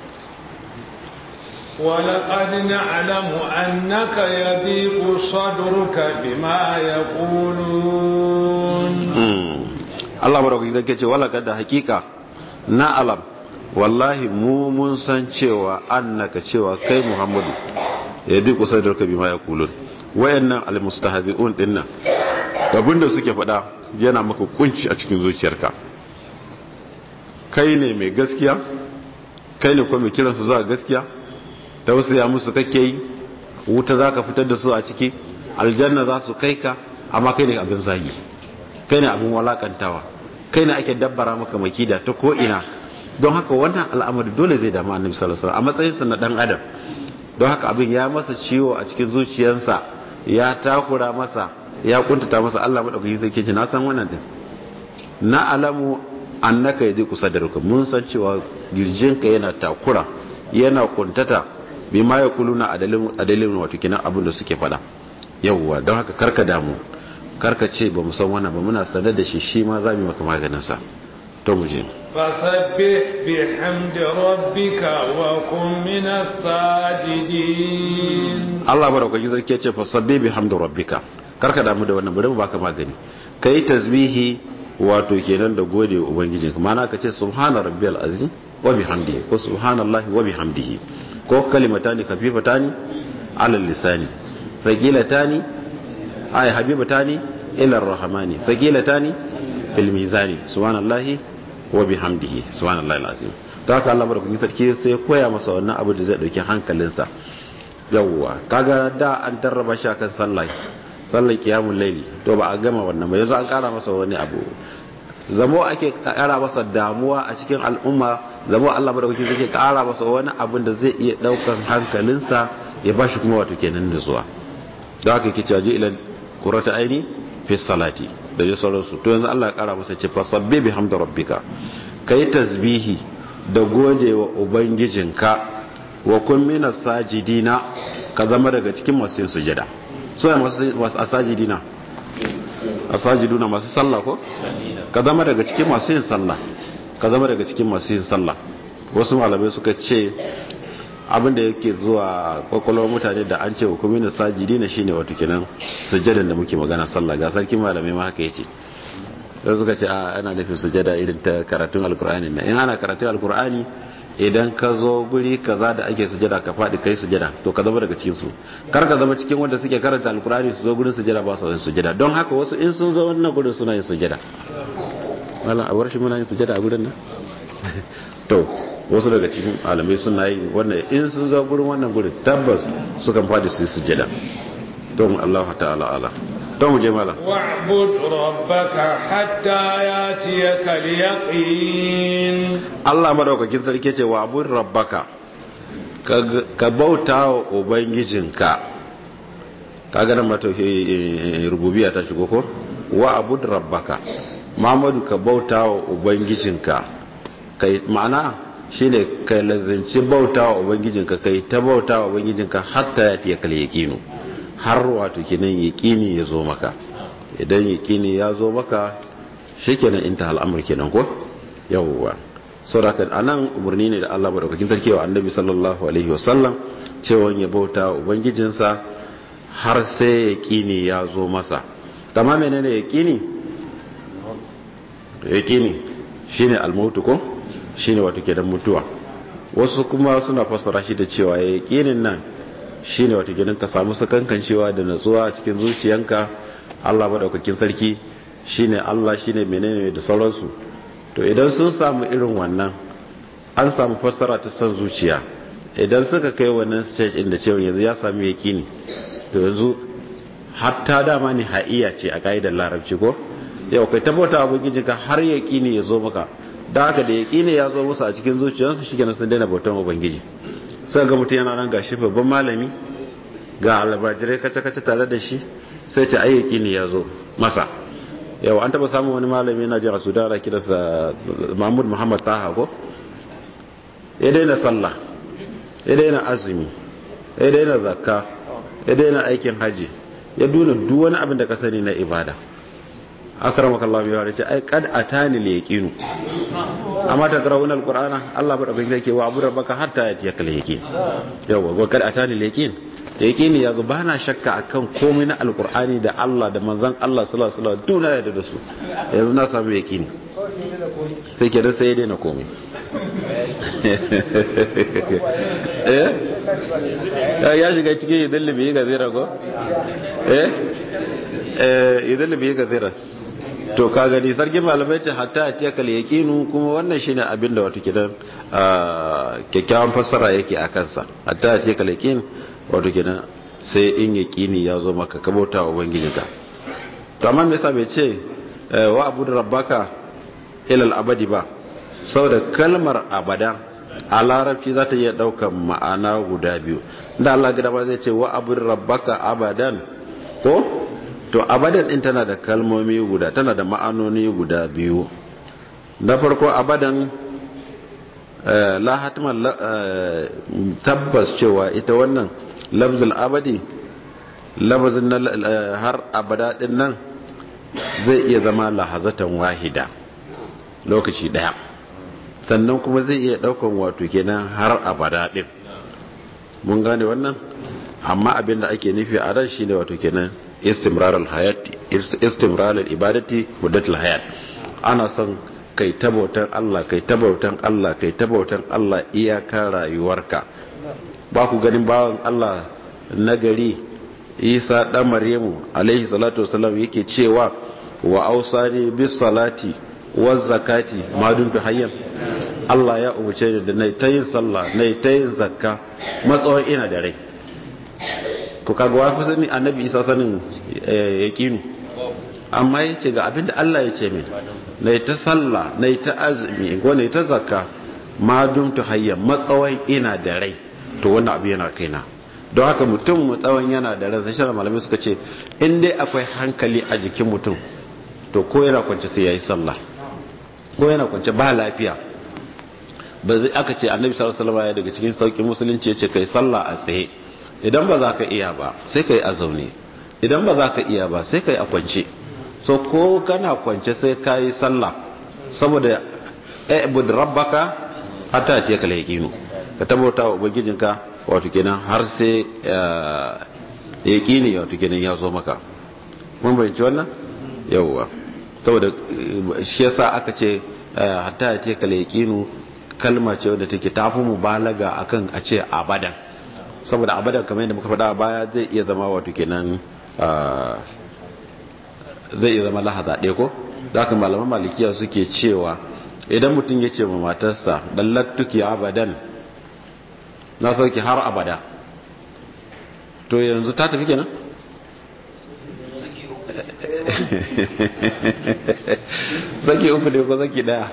A: ولقد نعلم أنك يضيق صدرك بما يقولون
B: Allah madaukaki zai ce wala kada hakika na alam wallahi mu mun san cewa annaka cewa kai Muhammadu ya di kusa da kabi ma ya kulun wayannan almustahzi'un dinnan abinda suke faɗa yana maka kunci a cikin zuciyarka kai ne mai gaskiya kai ne kuma mai kiransu zuwa gaskiya tausaya musu kake yi wuta za ka fitar da su a ciki aljanna za su kai ka amma kai ne abin zagi kai ne abin walakantawa kai ne ake dabbara maka makida ta ko'ina don haka wannan al'amari dole zai damu annabi sallallahu alaihi wasallam a matsayinsa na dan adam don haka abin ya masa ciwo a cikin zuciyarsa ya takura masa ya kuntata masa Allah madaukaki zai ce na san wannan din na alamu annaka yadi kusa da ruka mun san cewa girjinka yana takura yana kuntata bi ma ya kuluna a dalilin wato kinan abin da suke fada yawwa don haka karka damu karka ce ba mu san wannan ba muna sanar da shi shi ma za mu maka maganin sa to mu je
A: fasabbih bihamdi rabbika wa kun minas sajidin
B: Allah barakaji sarki ya ce fasabbih bihamdi rabbika karka damu da wannan bari mu baka magani kai tasbihi wato kenan da gode wa ubangijinka mana ka ce subhana rabbiyal azim wa bihamdihi ko subhanallahi wa bihamdihi ko kalimatani kafifatani ala lisani faqilatani ay habibatani ila arrahmani faqilatani fil mizani subhanallahi wa bihamdihi subhanallahi alazim to haka Allah barkatun sarki sai ya koya masa wannan abu da zai dauki hankalinsa yawwa kaga da an tarraba shi akan sallah sallar qiyamul layli to ba a gama wannan ba yanzu an kara masa wani abu zamo ake kara masa damuwa a cikin al'umma zamo Allah madaukakin zai kara masa wani abin da zai iya daukan hankalinsa ya bashi kuma wato kenan da zuwa da haka yake cewa ilan qurrata aini fi salati da ya sauransu to yanzu Allah ya kara masa ce fasabbi bihamdi rabbika kai tasbihi da gode wa ubangijinka wa kun minas sajidina ka zama daga cikin masu yin sujada so ya masu asajidina asajiduna masu sallah ko ka zama daga cikin masu yin sallah ka zama daga cikin masu yin sallah wasu malamai suka ce abinda yake zuwa kwakwalwar mutane da an ce hukumin sajidi na shine wato kenan sujjadan da muke magana sallah ga sarkin malamai ma haka yace da suka ce a ana nufin sujjada irin ta karatun alkur'ani na in ana karatun alkur'ani idan ka zo guri kaza da ake sujjada ka faɗi kai sujjada to ka zama daga cikin su kar ka zama cikin wanda suke karanta alkur'ani su zo gurin sujjada ba su yin sujjada don haka wasu in sun zo wannan gurin suna yin sujjada wala a bar shi muna yin sujjada a gurin nan to wasu daga cikin alamai suna yi wannan in sun zo gurin wannan gurin tabbas sukan faɗi su yi sujjada don Allah ta'ala ala don mu je mala
A: واعبد ربك حتى ياتيك اليقين
B: Allah madaukakin sarki ce wa abun rabbaka ka bauta wa ubangijinka ka ga nan mata rububiya ta shigo ko wa abud rabbaka Muhammadu ka bauta wa ubangijinka kai ma'ana shine kai lazanci bauta wa ubangijinka kai ta bauta wa ubangijinka hatta ya tiya kal yaqinu har wato kenan yaqini ya zo maka idan yaqini ya zo maka shikenan inta al'amur kenan ko yawwa saboda anan umarni ne da Allah madaukakin sarki wa annabi sallallahu alaihi wasallam cewa ya bauta wa ubangijinsa har sai yaqini ya zo masa tamam menene yaqini yaqini shine al-mautu ko shine wato kenan mutuwa wasu kuma suna fassara shi da cewa yaqinin nan shine wato kenan ka samu sakankan cewa da natsuwa cikin zuciyanka Allah madaukakin sarki shine Allah shine menene da sauransu to idan sun samu irin wannan an samu fassara ta san zuciya idan suka kai wannan stage inda cewa yanzu ya sami yakini to yanzu hatta dama ne ha'iya ce a ka'idar larabci ko yau kai tabbata ubangijinka har yakini ya zo maka da haka da yakini ya zo musu a cikin zuciyarsu shi kenan sun daina bautan ubangiji sai ga mutum yana nan gashi babban malami ga albajirai kace-kace tare da shi sai ce ai yakini ya zo masa yau an taba samun wani malami yana jin a sudan ana kiransa mahmud muhammad taha ko ya daina sallah ya daina azumi ya daina zakka ya daina aikin haji ya duna duk wani abin da ka sani na ibada akramaka Allah ya ware ce ai kad atani li yaqinu amma ta karawun alqur'ana Allah bada bin yake wa abu rabbaka hatta yatiyaka li yaqin yawa wa kad atani li yaqin yaqini yazo bana shakka akan komai na alqur'ani da Allah da manzon Allah sallallahu alaihi wasallam duna ya da su yanzu na samu yaqini sai ke da sai dai na komai eh ya shiga cikin idan libi ga zira ko eh eh idan libi ga zira to ka gani sarkin malamai ce hatta a tiyakal yaqinu kuma wannan shine abin da wato kidan kyakkyawan fassara yake a kansa hatta a tiyakal yaqin wato kidan sai in yaqini ya zo maka ka bauta wa ubangijinka to amma me yasa bai ce wa abudu rabbaka ila abadi ba saboda kalmar abada a larabci za ta iya daukan ma'ana guda biyu da Allah gida ba zai ce wa abudu rabbaka abadan ko to abadan din tana da kalmomi guda tana da ma'anoni guda biyu na farko abadan la hatman tabbas cewa ita wannan lafzul abadi lafzin har abada din nan zai iya zama lahazatan wahida lokaci daya sannan kuma zai iya daukan wato kenan har abada din mun gane wannan amma abinda ake nufi a ran shine wato kenan istimrar al-hayat istimrar al-ibadati muddat al-hayat ana son kai tabautan Allah kai tabautan Allah kai tabautan Allah iyaka rayuwarka ba ku ganin bawan Allah nagari Isa dan Maryamu alaihi salatu wasallam yake cewa wa ausani bis salati waz zakati ma dumtu hayyan Allah ya umarce ni da nayi tayin sallah nayi tayin zakka matsawon ina da rai ko kaga wa kusa ni annabi isa sanin yaqinu amma yace ga abinda Allah ya ce min nayi ta sallah nayi ta azumi ko nayi ta zakka ma dumtu hayya matsawan ina da rai to wannan abu yana kaina don haka mutum mutsawon yana da rai sai malamai suka ce in dai akwai hankali a jikin mutum to ko yana kwance sai yayi sallah ko yana kwance ba lafiya ba zai aka ce annabi sallallahu alaihi wasallam daga cikin saukin musulunci yace kai sallah a tsaye idan ba za ka iya ba sai ka yi a zaune idan ba za ka iya ba sai ka yi a kwance so ko kana kwance sai ka yi sallah saboda ibud rabbaka hatta ta kala yaqinu ka tabbata wa ubangijinka wato kenan har sai yaqini wato kenan ya zo maka mun bayyana wannan yawwa saboda shi yasa aka ce hatta ta kala yaqinu kalma ce wadda take tafi mubalaga akan a ce abadan saboda abadan kamar yadda muka faɗa baya zai iya zama wato kenan zai iya zama lahaza ɗaya ko za ka malaman malikiya suke cewa idan mutum ya ce ma matarsa ɗallattuki abadan na sauki har abada to yanzu ta tafi kenan saki uku ne ko saki daya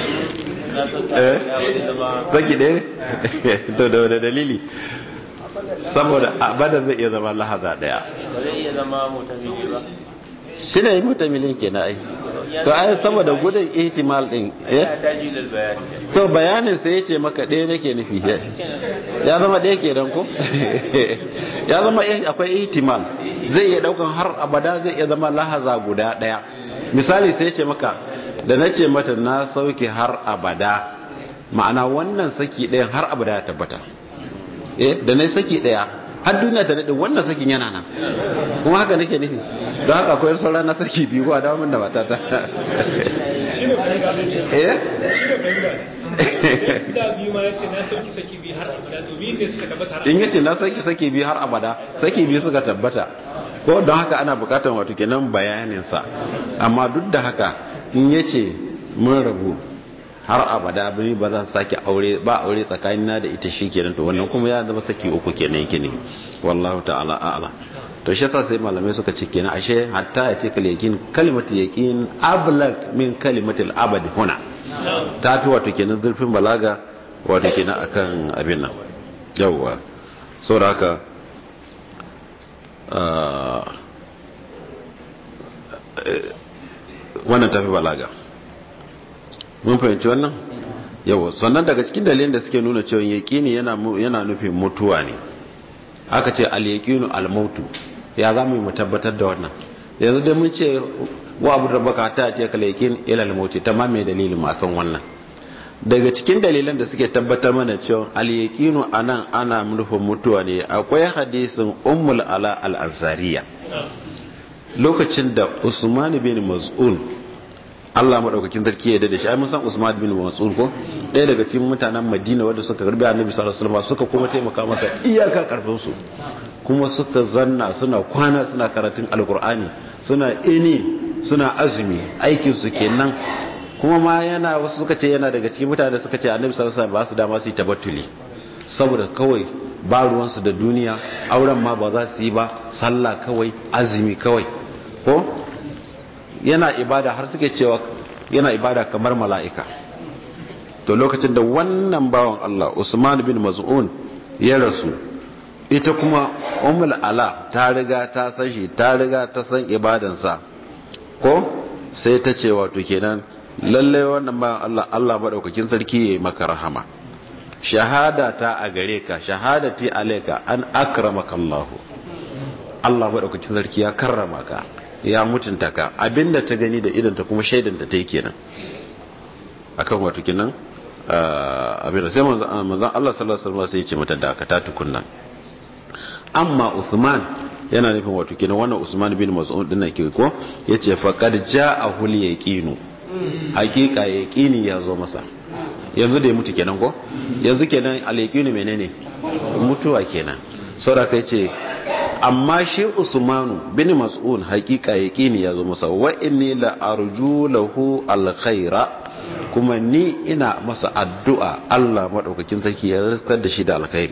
B: saki daya to da wani dalili saboda abada zai iya zama lahaza daya
C: ba zai iya zama mutamili ba
B: shi ne mutamilin ke na ai to ai saboda gudun ihtimal din eh
C: ya taji lal bayani
B: to bayanin sai ya ce maka ɗaya nake nufi ya zama ɗaya ke ko ya zama akwai ihtimal zai iya daukan har abada zai iya zama lahaza guda ɗaya misali sai ya ce maka da na ce mata na sauke har abada ma'ana wannan saki ɗayan har abada ya tabbata eh da na saki ɗaya har duniya ta daɗe wannan sakin yana nan kuma haka nake nufi don haka akwai sauran na saki biyu a dawo min da matata
D: shi ne fahimta
B: eh
D: shi ne fahimta da biyu ma ya ce na sauki saki biyu har abada to biyu ne suka tabbata har
B: in yace na saki saki biyu har abada saki biyu suka tabbata ko don haka ana bukatar wato kenan bayanin sa amma duk da haka in yace mun rabu har abada bani ba zan sake aure ba aure tsakanina da ita shikenan to wannan kuma ya zama saki uku kenan yake ne wallahu ta'ala a'lam to shi yasa sai malamai suka ce kenan ashe hatta ya ce yakin kalimatu yaqin ablag min kalimatil abad huna ta fi wato kenan zurfin balaga wato kenan akan abin nan yawwa saboda haka wannan tafi balaga mun fahimci wannan yawa sannan daga cikin dalilin da suke nuna cewa yaqini yana yana nufin mutuwa ne aka ce al yaqinu al mautu ya za mu tabbatar da wannan yanzu dai mun ce wa abu rabbaka ta ce kal yaqin ila al mauti tamam mai dalilin mu akan wannan daga cikin dalilan da suke tabbatar mana cewa al yaqinu anan ana nufin mutuwa ne akwai hadisin ummul ala al ansariya lokacin da usman bin maz'un Allah madaukakin sarki ya da shi ai mun san Usman bin Mas'ud ko ɗaya daga cikin mutanen Madina wanda suka garbi Annabi sallallahu alaihi wasallam suka kuma taimaka masa iyaka karfin su kuma suka zanna suna kwana suna karatun alkur'ani suna ini suna azumi aikin su kenan kuma ma yana wasu suka ce yana daga cikin mutane suka ce Annabi sallallahu alaihi wasallam ba su dama su yi tabattuli saboda kawai ba ruwansu da duniya auren ma ba za su yi ba sallah kawai azumi kawai ko yana ibada har suke cewa yana ibada kamar mala'ika to lokacin da wannan bawan Allah Usman bin Maz'un ya rasu ita kuma Ummul Ala ta riga ta san shi ta riga ta san ibadansa ko sai ta ce wato kenan lalle wannan bawan Allah Allah madaukakin sarki yayi maka rahama shahada ta a gare ka shahadati alayka an akramaka Allah Allah madaukakin sarki ya karrama ka ya mutunta ka abinda ta gani da idanta kuma shaidan da ta yi kenan akan wato kenan abin da sai manzon Allah sallallahu alaihi wasallam sai ya ce mata da ka ta tukunna amma Uthman yana nufin wato kenan wannan Usman bin Mas'ud din ke ko yace faqad ja'ahu al-yaqinu hakika yaqini ya zo masa yanzu da ya mutu kenan ko yanzu kenan al-yaqinu menene mutuwa kenan saboda kai ce amma shi usmanu bin mas'un hakika yaqini yazo masa wa inni la arju lahu alkhaira kuma ni ina masa addu'a Allah madaukakin sarki ya rasar da shi da alkhairi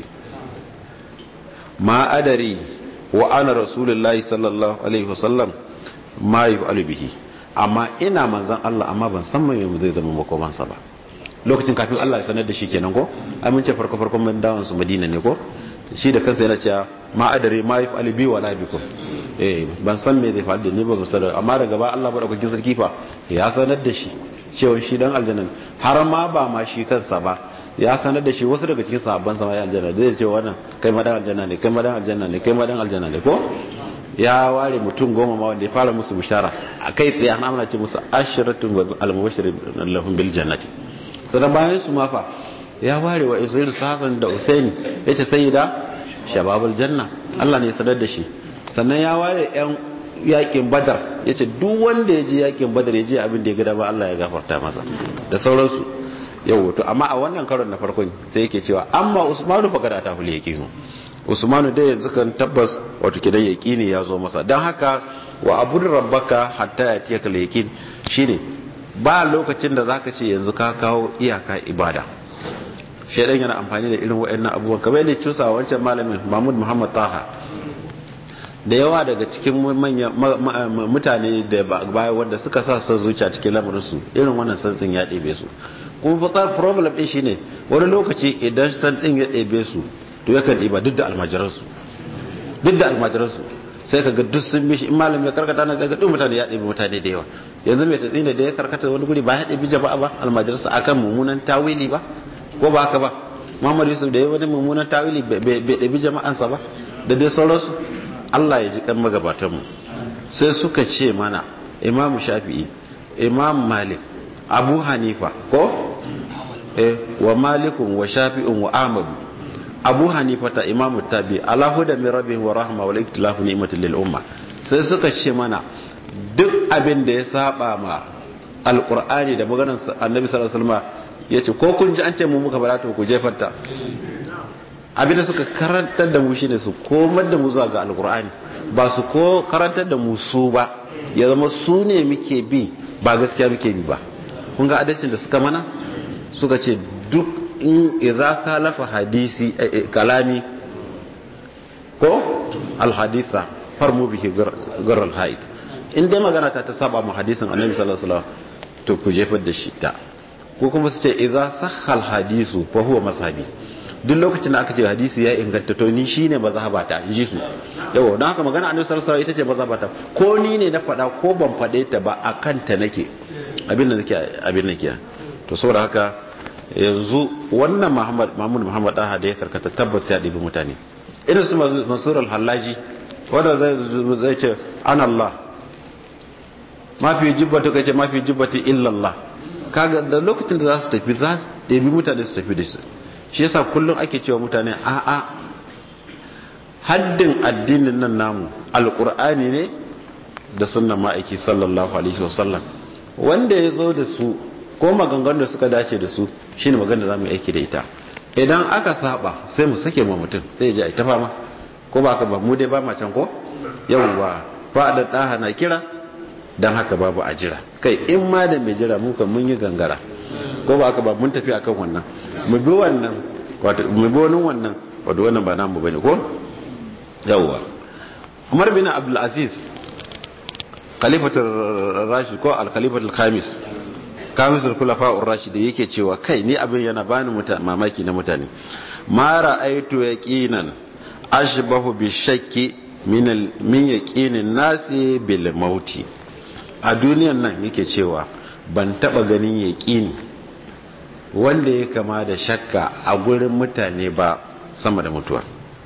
B: ma adari wa ana rasulullahi sallallahu alaihi wasallam ma yaf'alu bihi amma ina manzon Allah amma ban san mai zai zama makomansa ba lokacin kafin Allah ya sanar da shi kenan ko amince farko farkon mun dawon su Madina ne ko shi da kansa yana cewa ma adare ma yi fa'ali biyu wa labikum eh ban san me zai faru da ni ba mu sanar amma daga ba Allah madaukakin sarki fa ya sanar da shi cewa shi dan aljanna har ma ba ma shi kansa ba ya sanar da shi wasu daga cikin sahabban sa ma aljanna zai ce wannan kai ma dan aljanna ne kai ma dan aljanna ne kai ma dan aljanna ne ko ya ware mutum goma ma wanda ya fara musu bishara a kai tsaye an amana ce musu ashiratun al-mubashirin lahum bil jannati sannan bayan su ma fa ya ware wa isra'il sasan da usaini ya ce sai da shababul janna allah ne sanar da shi sannan ya ware yan yakin badar ya ce duk wanda ya je yakin badar ya je abin da ya gada ba allah ya gafarta masa da sauransu yau to amma a wannan karon na farkon sai yake cewa amma usmanu fa kada ta hul yaqinu usmanu dai yanzu kan tabbas wato kidan yaqini ya zo masa dan haka wa abud rabbaka hatta yatiyaka yaqin shine ba lokacin da zaka ce yanzu ka kawo iyaka ibada shaidan yana amfani da irin waɗannan abubuwan kamar yadda cusa wancan malamin mahmud muhammad taha da yawa daga cikin mutane da baya wanda suka sa son zuciya cikin lamarinsu irin wannan santsin ya ɗebe su kuma fatsar problem ɗin shine wani lokaci idan santsin ya ɗebe su to yakan ɗiba duk da almajiransu duk da almajiransu sai ka ga duk sun bishi in malam ya karkata na sai ga duk mutane ya ɗebe mutane da yawa yanzu mai tatsina da ya karkata wani guri ba ya ɗebi jama'a ba almajiransa akan mummunan tawili ba ko ba haka ba Muhammad Yusuf da ya wani mummunan tawili bai ɗabi jama'ansa ba da dai sauransu Allah ya ji kan magabatanmu sai suka ce mana Imam Shafi'i Imam Malik Abu Hanifa ko eh wa Malikun wa Shafi'un wa Ahmad Abu Hanifa ta Imam Tabi ala huda min rabbih wa rahma wa iktilafu ni'matil lil umma sai suka ce mana duk abin da ya saba ma alqur'ani da maganar annabi sallallahu alaihi wasallam ya ce ko kun ji an ce mu muka bara to ku jefarta abinda suka karantar da mu shine su komar da mu zuwa ga alkur'ani ba su ko karantar da mu su ba ya zama su ne muke bi ba gaskiya muke bi ba kun ga adalcin da suka mana suka ce duk in idza kalafa hadisi kalami ko alhaditha farmu bihi gar alhaid in dai magana ta ta saba mu hadisin annabi sallallahu alaihi wasallam to ku jefar da shi ta ko kuma su ce idza sahhal hadisu fa huwa mazhabi duk lokacin da aka ce hadisi ya inganta to ni shine mazhabata in ji su yawa don haka magana annabi sallallahu alaihi wasallam ita ce mazhabata ko ni ne na faɗa ko ban faɗe ta ba akan ta nake abin da nake abin nake to saboda haka yanzu wannan Muhammad Mahmud Muhammad Daha da ya karkata tabbas ya ɗibi mutane irin su Mansur al-Hallaji wanda zai zai ce ana Allah mafi jibbatu kace mafi jibbati illa Allah kaga da lokacin da za su tafi za su ɗabi mutane su tafi da su shi yasa kullum ake cewa mutane a'a haddin addinin nan namu alkur'ani ne da sunnan ma'aiki sallallahu alaihi wasallam wanda ya zo da su ko maganganun da suka dace da su shine magana da zamu aiki da ita idan aka saba sai mu sake ma mutum sai ya ji ta fama ko ba ka ba mu dai ba ma can ko yawwa fa da daha na kira don haka babu a jira kai in ma da mai jira muka mun yi gangara ko ba haka ba mun tafi akan wannan mu bi wannan wato mu bi wani wannan wato wannan ba namu bane ko yawwa Umar bin Abdul Aziz khalifatul rashid ko al khalifatul khamis kamisul khulafa ar-rashid yake cewa kai ni abin yana bani mamaki na mutane ma ra'aytu yaqinan ashbahu bi shakki min min yaqinin nasi bil mauti a duniyan nan yake cewa ban taba ganin yaƙini wanda ya kama da shakka a gurin mutane ba sama da mutuwa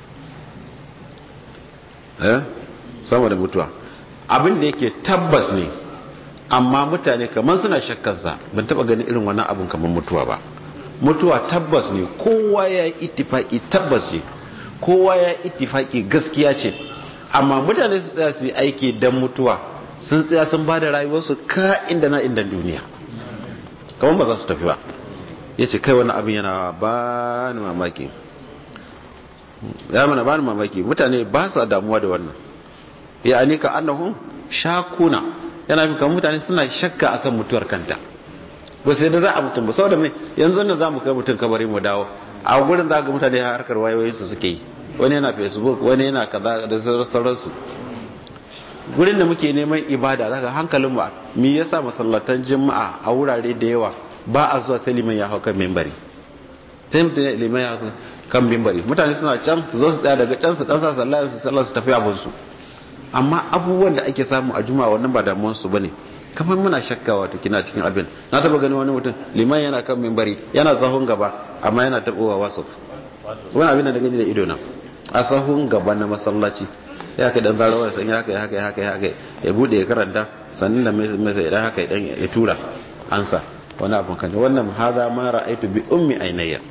B: eh sama da mutuwa abin da yake tabbas ne amma mutane kamar suna shakkansa ban taba ganin irin wannan abin kamar mutuwa ba mutuwa tabbas ne kowa ya yi ittifaki tabbas ce kowa ya yi ittifaki gaskiya ce amma mutane su tsaya su yi aiki don mutuwa sun tsaya sun ba da rayuwarsu ka inda na inda duniya kamar ba za su tafi ba ya ce kai wani abin yana ba ni mamaki ya mana ba ni mamaki mutane ba sa damuwa da wannan ya ani ka annahun shakuna yana fi kamar mutane suna shakka akan mutuwar kanta ba sai da za a mutum ba saboda mai yanzu nan za mu kai mutum kabari mu dawo a gurin za ga mutane harkar wayoyinsu suke yi wani yana facebook wani yana kaza da sauransu gurin da muke neman ibada zaka hankalin ba me yasa masallatan juma'a a wurare da yawa ba a zuwa sai liman ya hau kan mimbari sai mutum liman ya hau kan mimbari mutane suna can su zo su tsaya daga can su dan sa sallah su sallah su tafi abin su amma abubuwan da ake samu a juma'a wannan ba damuwar su bane kamar muna shakka wato kina cikin abin na taba ganin wani mutum liman yana kan mimbari yana sahun gaba amma yana tabowa wasu wani abin da gani da ido na a sahun gaba na masallaci ya kai dan zarawa san ya kai haka ya haka ya haka ya bude ya karanta sannan da mai sai dan haka dan ya tura ansa wani abun kan wannan hada ma ra'aitu bi ummi ainayya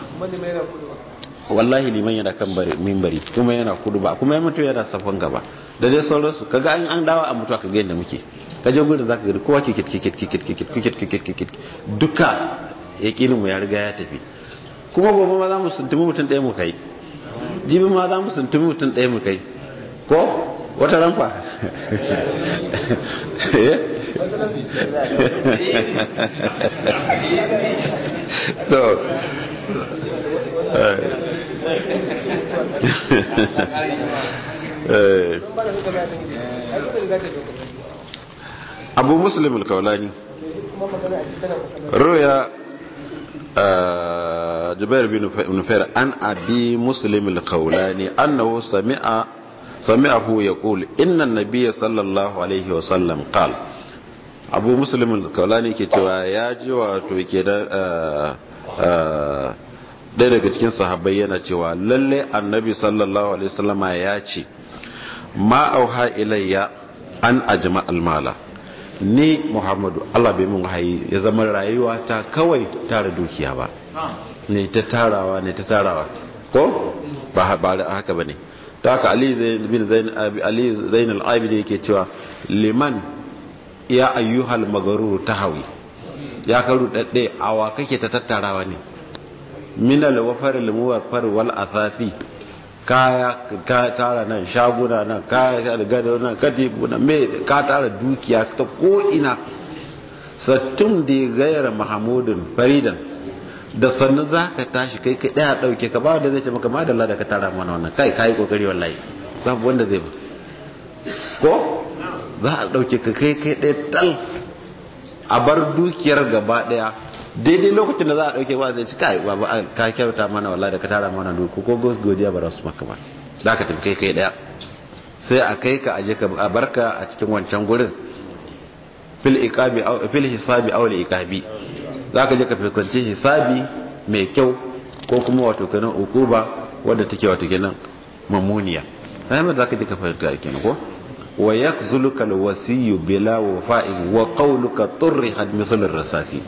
B: wallahi liman yana kan mimbari kuma yana kudu ba kuma ya mutu yana safan gaba da dai sauransu kaga an an dawo a mutuwa kaga yadda muke ka je gurin zaka ga kowa kikit kikit kikit kikit kikit kikit kikit duka yakinin mu ya riga ya tafi kuma gobe ma za mu suntumi mutum ɗaya mu kai jibi ma za mu suntumi mutum ɗaya mu kai ko wata ranfa to Eh, abu muslim al-kaulani ruya آه، جبير بن نفير عن أبي مسلم القولاني أنه سمع سمعه يقول إن النبي صلى الله عليه وسلم قال أبو مسلم القولاني كتوا ياجي وتوكيدا ɗaya daga cikin sahabbai yana cewa lalle annabi sallallahu alaihi wasallama ya ce ma auha ilayya an ajma almala ni muhammadu allah bai mun wahayi ya zama rayuwa ta kawai tara dukiya ba ne ta tarawa ne ta tarawa ko ba ba haka bane ta haka ali bin zain ali zain al-abidi yake cewa liman ya ayyuhal magarur tahawi ya karu dadde awa kake ta tattarawa ne min al-wafar al-muwaffar wal athafi kaya ka tara nan shaguna nan kaya da gado nan katibu nan me ka tara dukiya ta ko ina sattum da gaira mahamudin faridan da sannu za ka tashi kai kai daya dauke ka ba wanda zai ce maka madalla da ka tara mana wannan kai kai kokari wallahi sabu wanda zai ba ko za a dauke ka kai kai daya tal a bar dukiyar gaba daya daidai lokacin da za a dauke ba zai ci kai ba ka kyauta mana wallahi da ka tara mana duku ko godiya ba su maka ba za ka tafi kai kai daya sai a kai ka aje ka a barka a cikin wancan gurin fil iqabi aw fil hisabi aw iqabi za ka je ka fuskanci hisabi mai kyau ko kuma wato kenan ukuba wadda take wato kenan mamuniya sai za ka je ka fahimta kenan ko wa yakzuluka alwasiyu bila wafa'in wa qawluka turrihat misal rasasi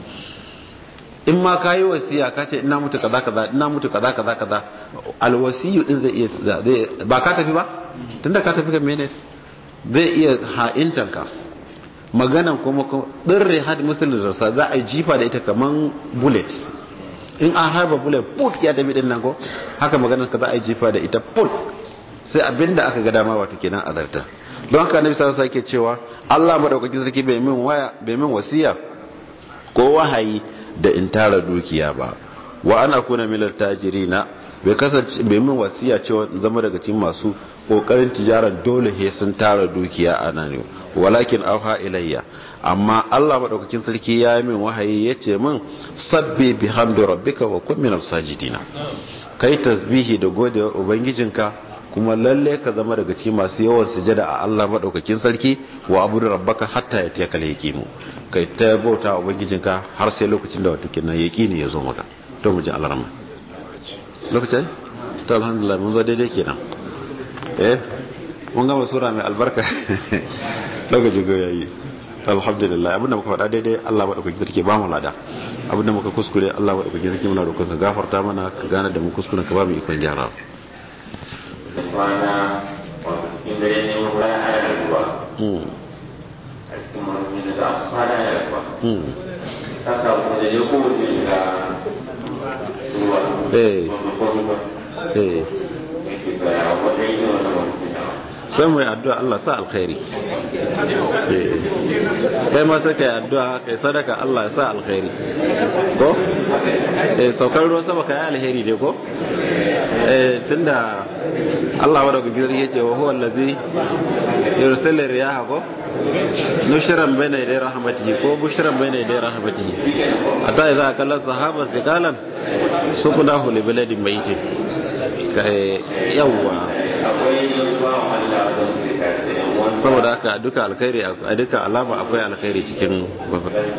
B: in ma ka yi wasiya ka ce ina mutu kaza kaza ina mutu kaza kaza kaza alwasiyu din zai iya zai ba ka tafi ba tunda ka tafi ga mene zai iya ha'intan ka maganan kuma dirre had musulun rasa za a jifa da ita kaman bullet in an harba bullet put ya tafi din nan ko haka maganan ka za a jifa da ita put sai abinda aka ga dama wato kenan azarta don haka annabi sallallahu alaihi wasallam yake cewa Allah madaukakin sarki bai min waya bai min wasiya ko wahayi da in tara dukiya ba wa ana kuna milar tajirina bai kasance bai min wasiya cewa zama daga cikin masu kokarin tijaran dole he sun tara dukiya a nan walakin auha ilayya amma Allah madaukakin sarki ya yi min wahayi yace min sabbi bihamdi rabbika wa kun minal sajidina kai tasbihi da godewar ubangijinka kuma lalle ka zama daga cikin masu yawan sujada a Allah madaukakin sarki wa abudu rabbaka hatta yatiyaka al-yaqimu kai ta bauta wa ubangijinka har sai lokacin da wato kenan yaqini ya zo maka to mu ji Allah rahma lokacin to alhamdulillah mun zo daidai kenan eh mun gama sura mai albarka lokacin go yayi alhamdulillah abinda muka faɗa daidai Allah madaukakin sarki ba mu lada abinda muka kuskure Allah madaukakin sarki muna roƙon ka gafarta mana ka gane da mu kuskuren ka ba mu ikon gyara
E: kwana wato cikin dare ne mun bayan ana ruwa a cikin wani da za a kwana ya ruwa ta samu da ya kowace shiga ruwa
B: Eh.
E: wanda kuma
B: eh
E: yake tsaya wata yi wata wani
B: sai mu yi addu'a Allah sa alkhairi Eh. kai ma sai kai addu'a kai sadaka Allah ya sa alkhairi ko eh saukar ruwan sama kai alheri ne ko eh tunda Allah wa daga gidan yace wa huwa allazi yursilu riyaha ko nushran bayna yaday rahmatihi ko bushran bayna yaday rahmatihi hatta idza kalla sahaba thiqalan suqnahu li baladin mayitin kai yawwa
E: akwai ba Allah da su da yan wasu
B: saboda haka duka alkhairi a duka alama akwai alkhairi cikin